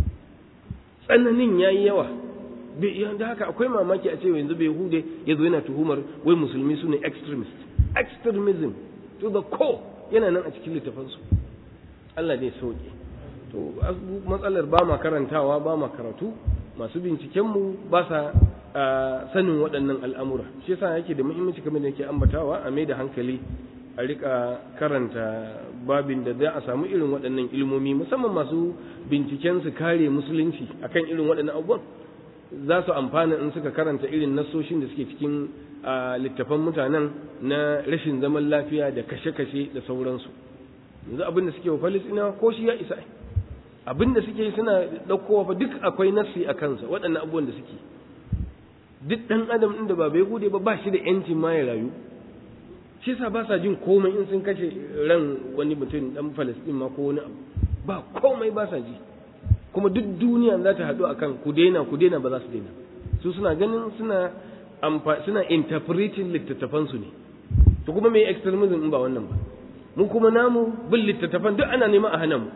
tsananin ya yi yawa da haka akwai mamaki a ce yanzu bai hude ya zo yana tuhumar wai musulmi su ne extremist extremism to the core yana nan a cikin littafansu Allah ne sauke to matsalar ba ma karantawa ba ma karatu masu bincikenmu ba sa sanin waɗannan al'amura shi yasa yake da muhimmanci kamar da yake ambatawa a mai da hankali a rika karanta babin da za a samu irin waɗannan ilmomi musamman masu binciken su kare musulunci akan irin waɗannan abubuwan za su amfana in suka karanta irin nasoshin da suke cikin littafan mutanen na rashin zaman lafiya da kashe-kashe da sauransu yanzu abin da suke wa falisina ko shi ya isa abin da suke suna ɗaukowa fa duk akwai nassi a kansa waɗannan abubuwan da suke duk ɗan adam ɗin da ba bai gude ba ba shi da yancin ma ya rayu shi yasa ba sa jin komai in sun kashe ran wani mutum ɗan falastin ma ko wani abu ba komai ba sa ji kuma duk duniya za ta haɗu akan ku daina ku daina ba za su daina su suna ganin suna suna interpreting littattafansu ne to kuma me extremism in ba wannan ba mu kuma namu bin littattafan duk ana nema a hana mu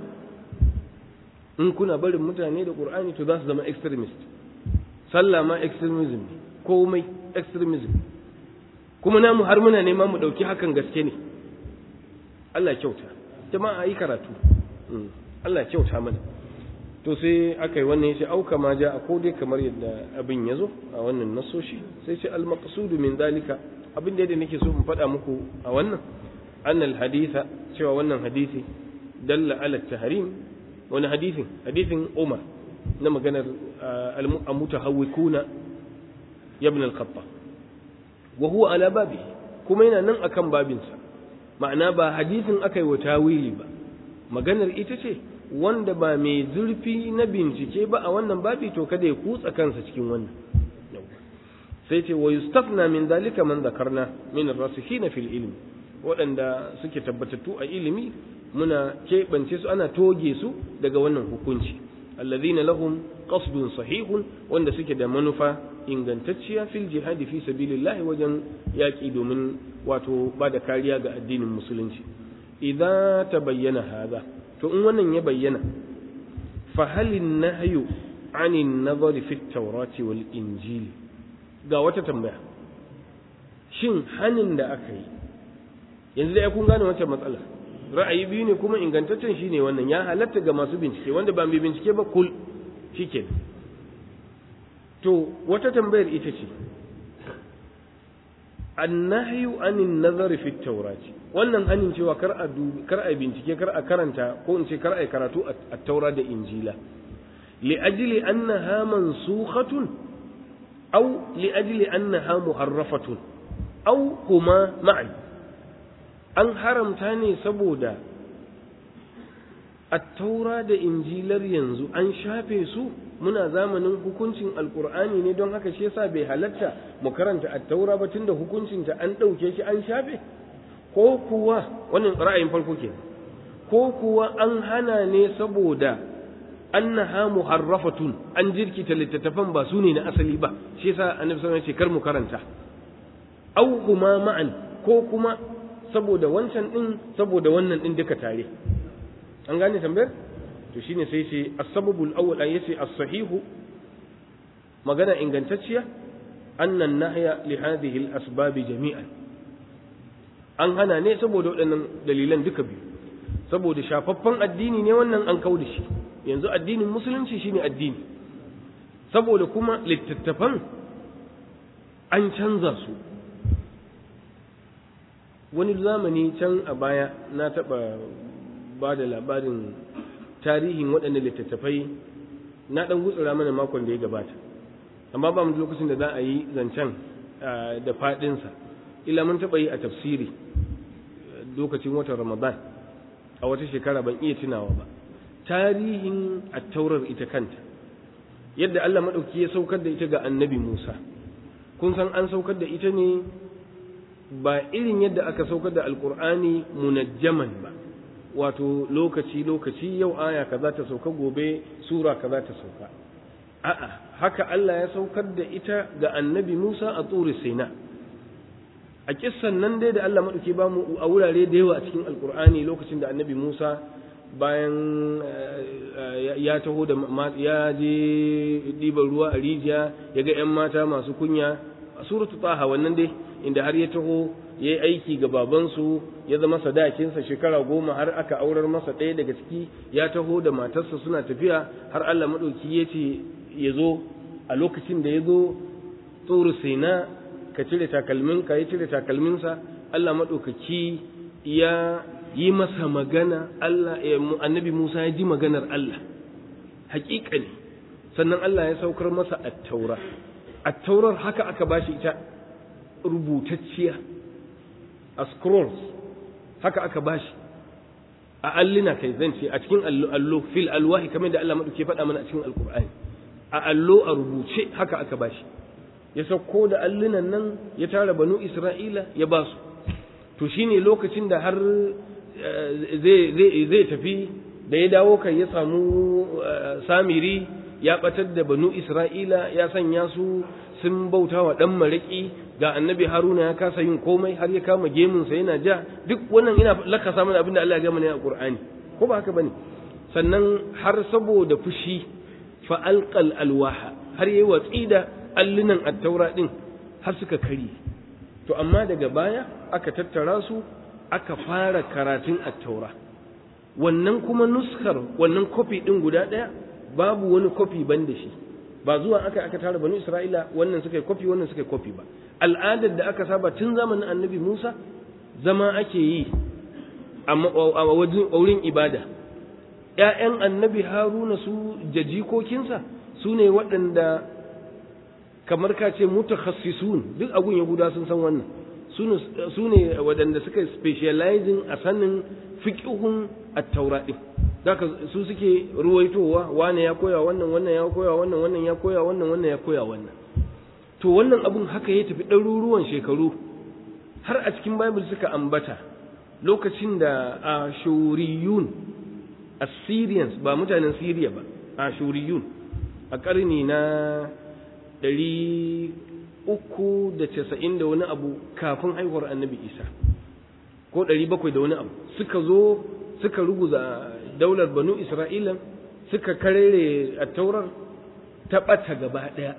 in kuna barin mutane da qur'ani to za su zama extremist sallah ma extremism ne komai extremism kuma namu har muna nema mu dauki hakan gaske ne Allah kyauta jama'a yi karatu Allah kyauta mana to sai aka yi wannan yace auka ma ja a kodai kamar yadda abin ya zo a wannan nasoshi sai ce al maqsudu min dalika abin da nake so in faɗa muku a wannan annal haditha cewa wannan hadisi dalla ala tahrim wani hadisin hadisin Umar na maganar al-mutahawwikuna ibn al-Khattab wa huwa ala babi kuma yana nan akan babinsa ma'ana ba hadisin aka yi wa tawili ba maganar ita ce wanda ba mai zurfi na bincike ba a wannan babi to kada ya kutsa kansa cikin wannan sai ce wa yustafna min dalika man zakarna min ar-rasikhina fil ilmi waɗanda suke tabbatattu a ilimi muna keɓance su ana toge su daga wannan hukunci alladhina lahum qasdun sahihun wanda suke da manufa ingantacciya fil jihadi fi sabilillahi wajen yaƙi domin wato ba da kariya ga addinin musulunci idza tabayyana hadha to in wannan ya bayyana fa halin nahyu anin nazari fi tawrati wal injili ga wata tambaya shin hanin da aka yi yanzu da kun gane wancan matsala ra'ayi biyu ne kuma ingantaccen shine wannan ya halatta ga masu bincike wanda ba mai bincike ba kul shike to wata tambayar ita ce annahyu anin nazari fi tawrati wannan hanin cewa kar a kar a bincike kar a karanta ko in ce kar a karatu a taura da injila li ajli annaha mansukhatun aw li ajli annaha muharrafatun aw huma ma'an an haramta ne saboda attaura da injilar yanzu an shafe su muna zamanin hukuncin alkur'ani ne don haka shi yasa bai halatta mu karanta attaura ba tunda hukuncinta an ɗauke shi an shafe ko kuwa wannan ra'ayin farko ke ko kuwa an hana ne saboda annaha muharrafatun an jirkita littattafan ba su ne na asali ba shi yasa annabi sallallahu alaihi wasallam ya ce kar mu karanta au kuma ma'an ko kuma saboda wancan din saboda wannan din duka tare an gane tambayar to shine sai ce as-sababul awwal ay yace as-sahihu magana ingantacciya annan nahya li hadhihi al-asbab jami'an an hana ne saboda waɗannan dalilan duka biyu saboda shafaffen addini ne wannan an kauda shi yanzu addinin musulunci shine addini saboda kuma littattafan an canza su wani zamani can a baya na taɓa ba da labarin tarihin waɗannan littattafai na ɗan gutsura mana makon da ya gabata amma ba mu da lokacin da za a yi zancen da faɗinsa ila mun taɓa yi a tafsiri lokacin watan ramadan a wata shekara ban iya tunawa ba tarihin attaurar ita kanta yadda Allah maɗauki ya saukar da ita ga annabi Musa kun san an saukar da ita ne ba irin yadda aka saukar da alkur'ani munajjaman ba wato lokaci lokaci yau aya kaza ta sauka gobe sura kaza ta sauka a'a haka Allah ya saukar da ita ga annabi Musa a tsuri Sina a kissan nan dai da Allah maɗauki ba mu a wurare da yawa a cikin alkur'ani lokacin da annabi Musa bayan ya taho da ya je ɗiban ruwa a rijiya ya ga 'yan mata masu kunya a suratu taha wannan dai inda har ya taho ya yi aiki ga babansu ya zama sadakinsa shekara goma har aka aurar masa ɗaya daga ciki ya taho da matarsa suna tafiya har Allah maɗauki ya ce ya zo a lokacin da ya zo tsoro na ka cire takalminka ya cire takalminsa Allah maɗaukaki ya yi masa magana Allah annabi Musa ya ji maganar Allah haƙiƙa ne sannan Allah ya saukar masa attaura attaurar haka aka bashi ita rubutacciya a scrolls haka aka bashi a allina kai zan ce a cikin allo fil alwahi kamar da Allah maɗauke faɗa mana a cikin alkur'ani a allo a rubuce haka aka bashi ya sauko da allunan nan ya tara banu isra'ila ya ba su to shine lokacin da har zai tafi da ya dawo kai ya samu samiri ya batar da banu isra'ila ya sanya su sun bauta wa ɗan maraƙi ga annabi haruna ya kasa yin komai har ya kama gemunsa yana ja duk wannan ina lakasa mana abin da Allah ya gama ne a Qur'ani ko ba haka bane sannan har saboda fushi fa alqal alwaha har yayi watsi da allunan at-taura din har suka kari to amma daga baya aka tattara su aka fara karatun at-taura wannan kuma nuskar wannan kofi din guda daya babu wani kofi ban da shi ba zuwa aka aka tara banu isra'ila wannan suka yi kofi wannan suka yi kofi ba al'adar da aka saba tun zamanin annabi musa zama ake yi a wurin ibada ‘ya'yan annabi haruna su jajikokinsa su ne waɗanda kamar ka ce mutakhassisun duk agun yahuda sun san wannan su ne waɗanda suka specializing a sanin fiƙihun at-taura ɗin zaka su suke ruwaitowa wane ya koya wannan wannan ya koya wannan wannan ya koya wannan wannan ya koya wannan to wannan abun haka ya tafi ɗaruruwan shekaru har a cikin bible suka ambata lokacin da ashuriyun assyrians ba mutanen syria ba ashuriyun a ƙarni na ɗari uku da casa'in da wani abu kafin haihuwar annabi isa ko ɗari bakwai da wani abu suka zo suka ruguza daular banu isra'ila suka karere a taurar ta ɓata gaba ɗaya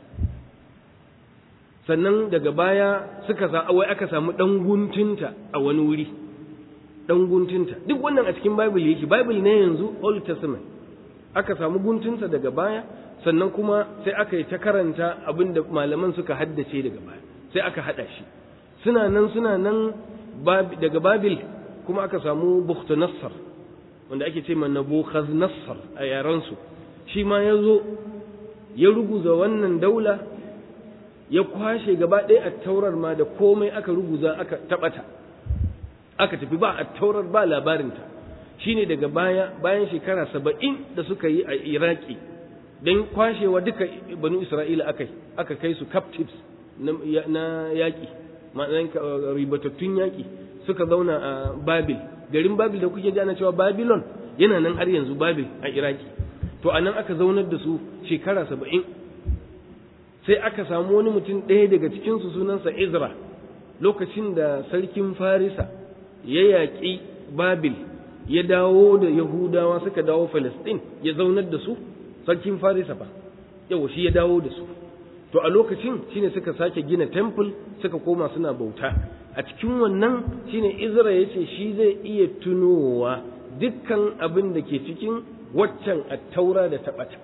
sannan daga baya suka sa wai aka samu ɗan guntunta a wani wuri ɗan guntunta duk wannan a cikin bible yake bible ne yanzu old testament aka samu guntunsa daga baya sannan kuma sai aka yi ta karanta abin da malaman suka haddace daga baya sai aka haɗa shi suna nan suna nan daga babil kuma aka samu bukhtunassar wanda ake ce ma nabukhadnassar a yaransu shi ma ya zo ya ruguza wannan daula ya kwashe gaba ɗaya a taurar ma da komai aka ruguza aka taɓata aka tafi ba a taurar ba labarinta shine daga baya bayan shekara saba'in da suka yi a iraki don kwashewa duka banu isra'ila aka aka kai su captives na yaƙi ma'anan ribatattun yaƙi suka zauna a babil garin babil da kuke jana cewa babylon yana nan har yanzu babil a iraki to a nan aka zaunar da su shekara saba'in sai aka samu wani mutum ɗaya daga cikinsu sunansa izra lokacin da sarkin farisa ya yaƙi babil ya dawo da yahudawa suka dawo falastin ya zaunar da su sarkin farisa fa yawa shi ya dawo da su to a lokacin shine suka sake gina temple suka koma suna bauta a cikin wannan shine izra ya ce shi zai iya tunowa dukkan abin da ke cikin waccan attaura da taɓata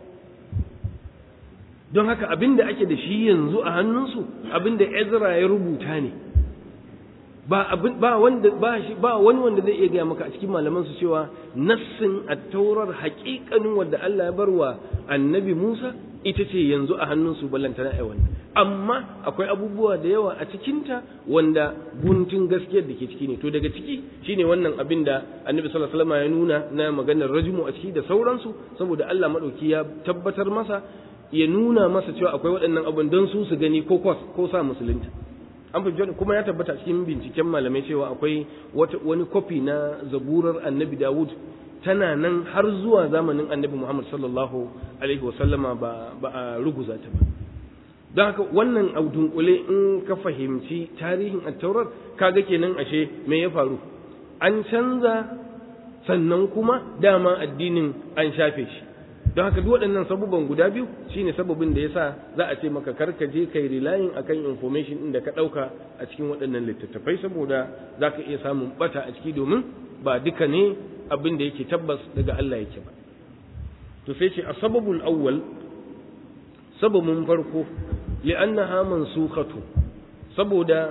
don haka abin da ake da shi yanzu a hannunsu abin da ezra ya rubuta ne ba abin ba wanda ba shi ba wani wanda zai iya gaya maka a cikin malaman su cewa nassin at-taurar haƙiƙanin wanda Allah ya barwa annabi Musa ita ce yanzu a hannunsu ballantana ai wannan amma akwai abubuwa da yawa a cikinta wanda guntun gaskiyar da ke ciki ne to daga ciki shine wannan abin da annabi sallallahu alaihi wasallam ya nuna na maganar rajmu a ciki da sauransu saboda Allah madauki ya tabbatar masa ya nuna masa cewa akwai waɗannan abin don su su gani ko ko sa musulunta an fi kuma ya tabbata cikin binciken malamai cewa akwai wani kofi na zaburar annabi dawud tana nan har zuwa zamanin annabi muhammad sallallahu alaihi wasallama ba a ruguza ta ba don haka wannan a dunkule in ka fahimci tarihin attaurar kaga kenan ashe me ya faru an canza sannan kuma dama addinin an shafe shi don haka duk waɗannan sababan guda biyu shine sababin da yasa za a ce maka karka je kai relying akan information din da ka ɗauka a cikin waɗannan littattafai saboda za ka iya samun bata a ciki domin ba duka ne abin da yake tabbas daga Allah yake ba to sai ce a sababul awwal sababin farko li'annaha mansukhatu saboda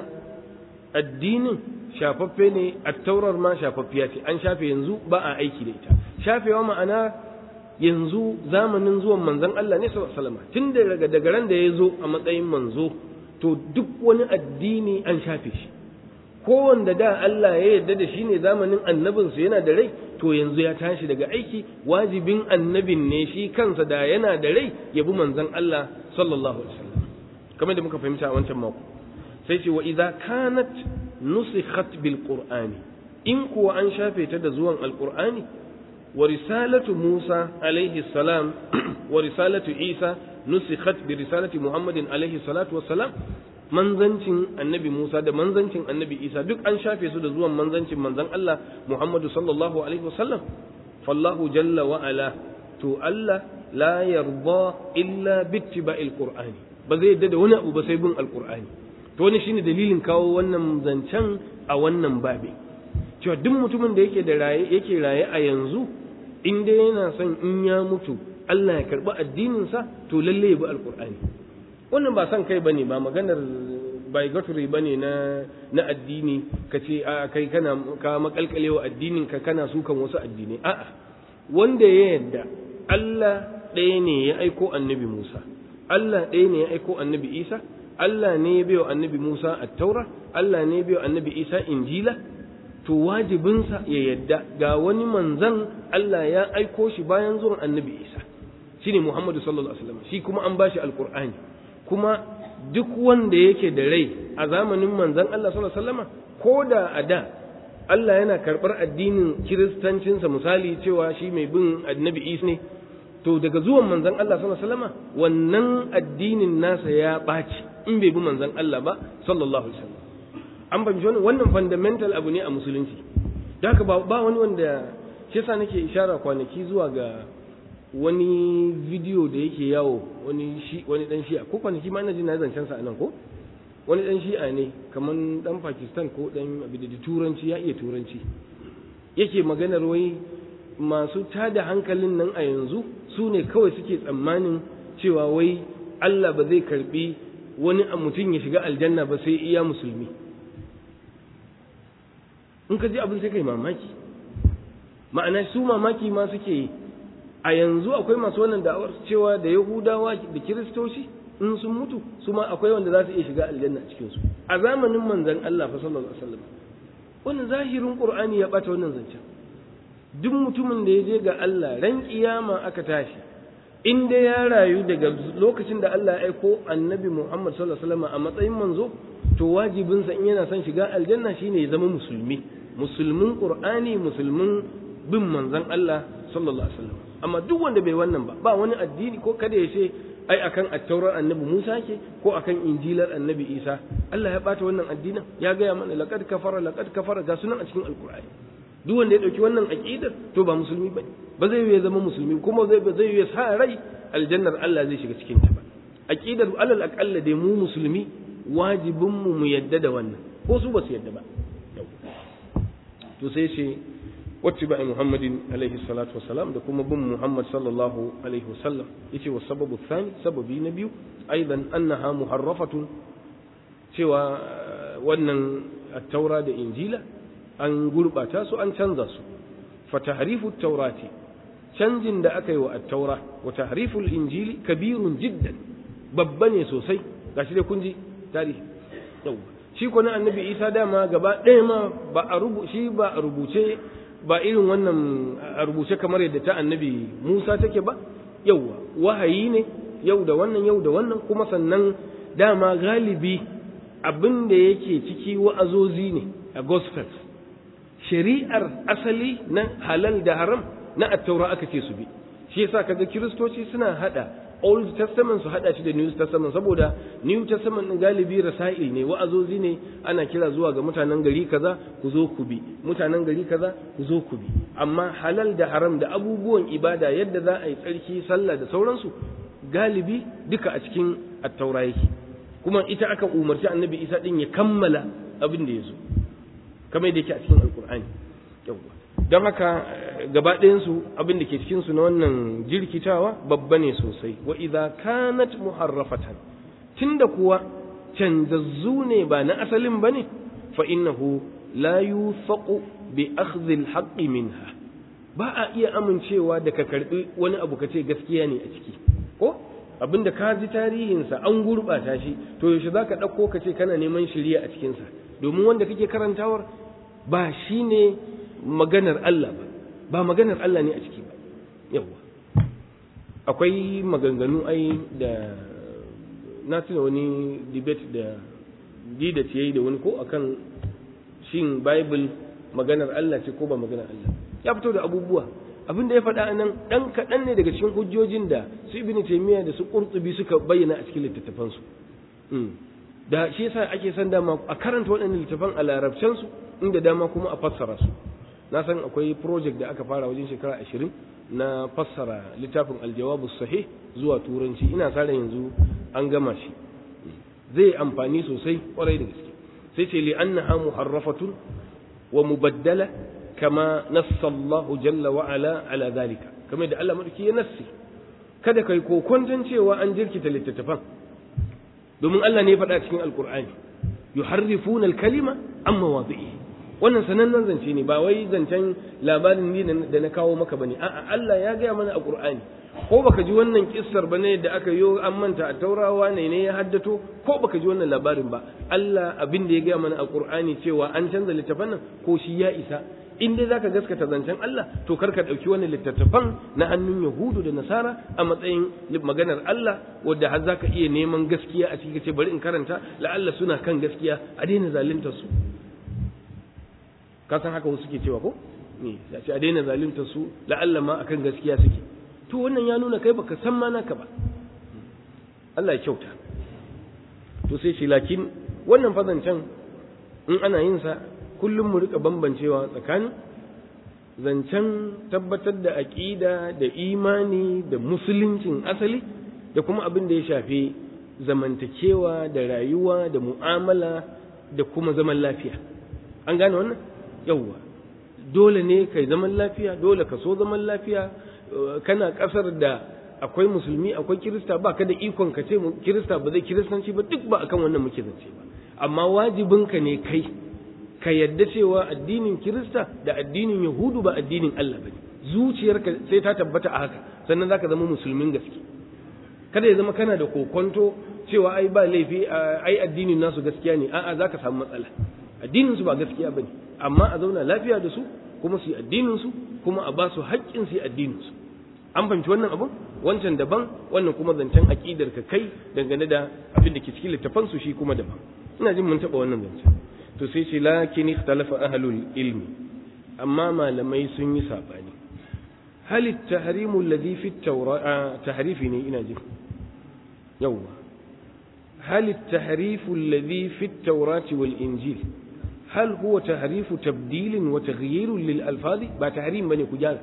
addinin shafaffe ne at-taurar ma shafaffiya ce an shafe yanzu ba a aiki da ita shafewa ma'ana yanzu zamanin zuwan manzon Allah ne sallallahu alaihi wasallam tun daga daga ran da ya zo a matsayin manzo to duk wani addini an shafe shi kowanda da Allah ya yarda da shi ne zamanin annabinsu yana da rai to yanzu ya tashi daga aiki wajibin annabin ne shi kansa da yana da rai ya bi manzon Allah sallallahu alaihi wasallam kamar da muka fahimta a wancan mako sai ce wa idza kanat nusikhat bil qur'ani in kuwa an shafe ta da zuwan alqur'ani wa risalatu Musa alaihi salam wa risalatu Isa nusikhat bi risalati Muhammadin alaihi salatu wassalam manzancin annabi Musa da manzancin annabi Isa duk an shafe su da zuwan manzancin manzon Allah Muhammadu sallallahu alaihi wasallam fallahu jalla wa ala to Allah la yarda illa bittiba'il qur'ani ba zai yadda da wani abu ba sai bin alqur'ani to wani shine dalilin kawo wannan zancen a wannan babi cewa duk mutumin da yake da raye yake raye a yanzu in dai yana son in ya mutu Allah ya karbi addinin sa to lalle ya bi alqur'ani wannan ba son kai bane ba maganar bigotry bane na na addini ka ce a kai kana ka makalkalewa addinin ka kana sukan wasu addinai a'a wanda ya yadda Allah ɗaya ne ya aiko annabi Musa Allah ɗaya ne ya aiko annabi Isa Allah ne ya bayo annabi Musa at-Taura Allah ne ya bayo annabi Isa Injila to wajibinsa ya yadda ga wani manzan Allah ya aiko shi bayan zuwan annabi Isa shine Muhammadu sallallahu alaihi wasallam shi kuma an bashi alqur'ani kuma duk wanda yake da rai a zamanin manzon Allah sallallahu alaihi wasallam ko da a da Allah yana karɓar addinin kiristancinsa misali cewa shi mai bin annabi Isa ne to daga zuwan manzon Allah sallallahu alaihi wasallam wannan addinin nasa ya ɓaci in bai bi manzon Allah ba sallallahu alaihi wasallam an fahimci wannan wannan fundamental abu ne a musulunci da haka ba wani wanda shi yasa nake ishara kwanaki zuwa ga wani bidiyo da yake yawo wani shi wani dan shi'a ko kwanaki ma ina ji na zancen sa anan ko wani dan shi'a ne kaman dan Pakistan ko dan abin da turanci ya iya turanci yake maganar wai masu tada hankalin nan a yanzu su ne kawai suke tsammanin cewa wai Allah ba zai karbi wani mutum ya shiga aljanna ba sai iya musulmi in ka ji abin sai kai mamaki ma'ana su mamaki ma suke yi a yanzu akwai masu wannan da'awar cewa da yahudawa da kiristoci in sun mutu su ma akwai wanda za su iya shiga aljanna a cikin su a zamanin manzon Allah fa sallallahu alaihi wasallam wannan zahirin qur'ani ya bata wannan zancen duk mutumin da ya je ga Allah ran kiyama aka tashi in dai ya rayu daga lokacin da Allah ya aiko annabi Muhammad sallallahu alaihi wasallam a matsayin manzo to wajibinsa in yana son shiga aljanna shine ya zama musulmi musulmin qur'ani musulmin bin manzon Allah sallallahu alaihi wasallam amma duk wanda bai wannan ba ba wani addini ko kada ya ce ai akan attaurar annabi Musa ke ko akan injilar annabi Isa Allah ya bata wannan addinin ya gaya mana laqad kafara laqad kafara ga sunan a cikin alqur'ani duk wanda ya dauki wannan aqidar to ba musulmi bane ba zai yi zama musulmi kuma zai ba zai yi sa rai aljannar Allah zai shiga cikin ta ba aqidar alal aqalla dai mu musulmi wajibin mu mu yadda da wannan ko su ba su yadda ba to sai ce واتباع محمد عليه الصلاة والسلام ده كما بن محمد صلى الله عليه وسلم يتي والسبب الثاني سبب نبي أيضا أنها محرفة سوى وأن التوراة ده إنجيلا أن قلب أتاسو أن تنزسو فتحريف التوراة canjin da aka yi wa at-taura wa tahriful injili kabirun jiddan babba ne sosai gashi dai kun ji tarihi yawa shi ko na annabi isa dama gaba ɗaya ma ba a rubu shi ba a rubuce ba irin wannan a rubuce kamar yadda ta annabi musa take ba yawa wahayi ne yau da wannan yau da wannan kuma sannan dama galibi abin da yake ciki wa'azozi ne a gospels shari'ar asali na halal da haram na attaura aka ce su bi shi yasa kaga kiristoci suna hada Old Testament su hada shi da New Testament saboda New Testament din galibi rasail ne wa'azozi ne ana kira zuwa ga mutanen gari kaza ku zo ku bi mutanen gari kaza ku zo ku bi amma halal da haram da abubuwan ibada yadda za a yi tsarki sallah da sauransu galibi duka a cikin attaura yake kuma ita aka umarci annabi Isa din ya kammala abin da ya zo kamar yadda yake a cikin alkur'ani yawwa don haka gaba ɗayansu abin da ke cikinsu na wannan jirkitawa babba ne sosai wa idza kanat muharrafatan tunda kuwa canzazzu ne ba na asalin bane fa innahu la yufaqu bi akhdhi al minha ba a iya amincewa da ka karbi wani abu ka ce gaskiya ne a ciki ko abinda ka ji tarihinsa an gurɓata shi to yaushe za ka ɗauko ka ce kana neman shirya a cikinsa domin wanda kake karantawar ba shi ne maganar Allah ba ba maganar Allah ne a ciki ba yawa akwai maganganu ai da na tuna wani debate da dida ce yi da wani ko akan shin bible maganar Allah ce ko ba maganar Allah ya fito da abubuwa abin da ya faɗa nan ɗan kaɗan ne daga cikin hujjojin da su ibn taymiya da su qurtubi suka bayyana a cikin littattafansu da shi yasa ake san dama a karanta waɗannan littattafan a larabcen su inda dama kuma a fassara su na san akwai project da aka fara wajen shekara ashirin na fassara littafin aljawabu sahih zuwa turanci ina sa yanzu an gama shi zai amfani sosai kwarai da gaske sai ce li annaha muharrafatun wa mubaddala kama nassa Allah jalla wa ala ala zalika kamar da Allah madauki ya nassi kada kai kokonton cewa an jirkita littattafan domin Allah ne ya faɗa cikin alkur'ani yuharrifuna al-kalima an mawadhi'i wannan sanannen zance ne ba wai zancen labarin ni da na kawo maka bane a'a Allah ya gaya mana a Qur'ani ko baka ji wannan kissar bane da aka yi an manta a taurawa ne ne ya haddato ko baka ji wannan labarin ba Allah abin da ya gaya mana a Qur'ani cewa an canza littafan nan ko shi ya isa in dai zaka gaskata zancen Allah to kar ka dauki wannan littattafan na hannun Yahudu da Nasara a matsayin maganar Allah wanda har zaka iya neman gaskiya a cikin ce bari in karanta la'alla suna kan gaskiya a daina zalunta su ka san haka wasu suke cewa ko ne ya ce a daina zalunta su la'alla ma akan gaskiya suke to wannan ya nuna kai baka san ma naka ba Allah ya kyauta to sai shi lakin wannan fazancen in ana yin sa kullum mu rika bambancewa tsakanin zancen tabbatar da aƙida da imani da musuluncin asali da kuma abin da ya shafi zamantakewa da rayuwa da mu'amala da kuma zaman lafiya an gane wannan yawwa dole ne kai zaman lafiya dole ka so zaman lafiya kana ƙasar da akwai musulmi akwai kirista ba ka da ikon ka ce kirista ba zai kiristanci ba duk ba akan wannan muke zance ba amma wajibinka ne kai ka yadda cewa addinin kirista da addinin yahudu ba addinin Allah bane zuciyarka sai ta tabbata a haka sannan zaka zama musulmin gaske kada ya zama kana da kokonto cewa ai ba laifi ai addinin nasu gaskiya ne a'a zaka samu matsala addinin su ba gaskiya bane amma a zauna lafiya da su kuma su yi addinin su kuma a ba su haƙƙin su yi addinin su an fahimci wannan abun wancan daban wannan kuma zancen aƙidar ka kai dangane da abin da ke cikin littafan su shi kuma daban ina jin mun taɓa wannan zancen to sai ce lakin ikhtalafa ahlul ilmi amma malamai sun yi sabani hal at-tahrimu alladhi fi at tahrifi ne ina ji yawa hal at-tahrifu alladhi fi at-taurati wal injil hal huwa tahrifu tabdil wa taghyir lil alfaz ba tahrim bane ku gyara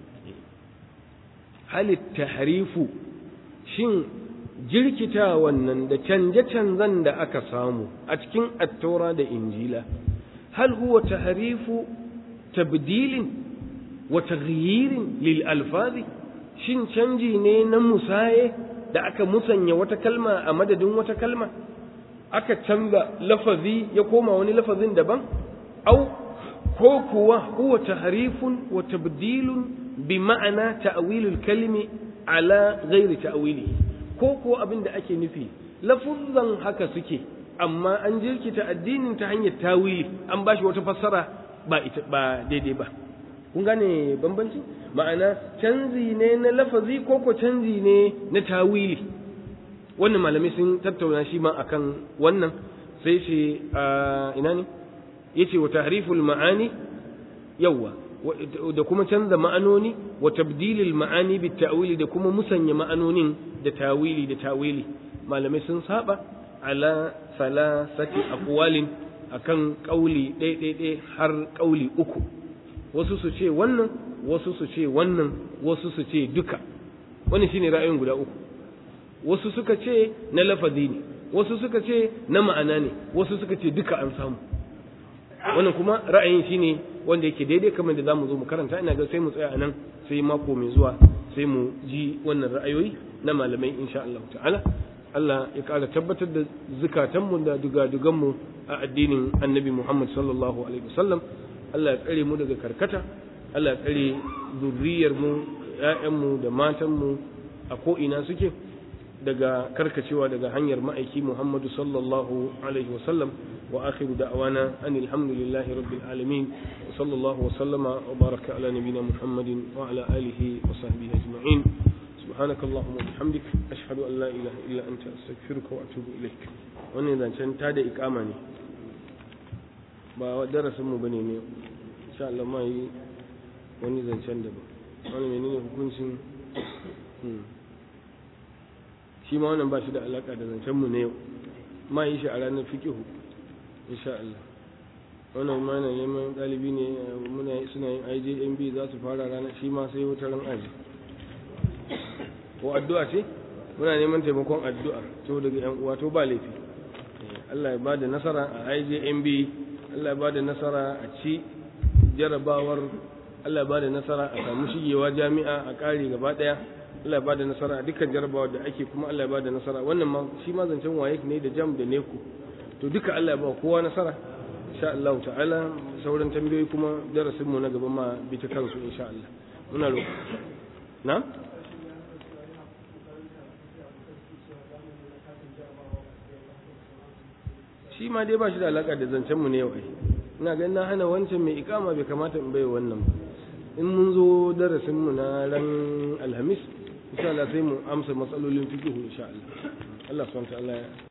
hal at-tahrifu shin jirkita wannan da canje-canzan da aka samu a cikin attaura da injila hal huwa tahrifu tabdilin wa taghyirin lil alfazi shin canji ne na musaye da aka musanya wata kalma a madadin wata kalma aka canza lafazi ya koma wani lafazin daban au ko kuwa huwa tahrifun wa tabdilun bi ma'ana ta'wilul kalimi ala ghairi ta'wilihi ko ko abin da ake nufi lafuzzan haka suke amma an jirkita addinin ta hanyar tawili an bashi wata fassara ba ita ba daidai ba kun gane bambanci ma'ana canzi ne na lafazi ko ko canzi ne na tawili wannan malamai sun tattauna shi ma akan wannan sai ce ina ne yace wa tahriful ma'ani yawa da kuma canza ma'anoni wa tabdilil ma'ani bit ta'wili da kuma musanya ma'anonin da tawili da tawili malamai sun saba ala salasati aqwalin akan kauli ɗaya har kauli uku wasu su ce wannan wasu su ce wannan wasu su ce duka wannan shine ra'ayin guda uku wasu suka ce na lafazi ne wasu suka ce na ma'ana ne wasu suka ce duka an samu wannan kuma ra'ayin shine wanda yake daidai kamar da zamu zo mu karanta ina ga sai mu tsaya anan sai mako mai zuwa sai mu ji wannan ra'ayoyi na malamai insha Allah ta'ala Allah ya ƙara tabbatar da zukatanmu da dugaduganmu a addinin annabi Muhammad sallallahu alaihi wasallam Allah ya tsare mu daga karkata Allah ya tsare zurriyarmu ‘ya'yanmu da matanmu a ko'ina suke daga karkacewa daga hanyar ma'aiki Muhammadu sallallahu alaihi wasallam wa akhiru da'wana an alhamdulillahi rabbil alamin wa sallallahu wa sallama wa baraka ala nabina Muhammadin wa ala alihi wa sahbihi ajma'in سبحانك اللهم وبحمدك أشهد أن لا إله إلا أنت أستغفرك وأتوب إليك wannan zancen ta da ikama ne ba darasinmu ba ne ne insha Allah ma yi wani zancen da ba wani menene hukuncin shi ma wannan ba shi da alaka da zancenmu ne yau ma yi shi a ranar fikihu insha Allah wannan ma na neman ɗalibi ne muna suna yin IJMB za su fara ranar shi ma sai wata ran aji ko addu'a ce muna neman taimakon addu'a to daga yan uwa to ba laifi Allah ya bada nasara a IJMB Allah ya bada nasara a ci jarabawar Allah ya bada nasara a samu shigewa jami'a a kare gaba daya Allah ya bada nasara a dukkan jarabawar da ake kuma Allah ya bada nasara wannan ma shi ma zancen waye ne da jam da neku to duka Allah ya ba kowa nasara insha Allah ta'ala sauran tambayoyi kuma darasin mu na gaba ma bi ta kansu insha Allah muna roƙo na shi ma dai ba shi da alaka da zancen mu ne yau ai ina ganin na hana wancan mai ikama bai kamata in bai wannan ba in mun zo darasin mu na ran alhamis insha Allah sai mu amsa matsalolin fiqh insha Allah Allah subhanahu wa ta'ala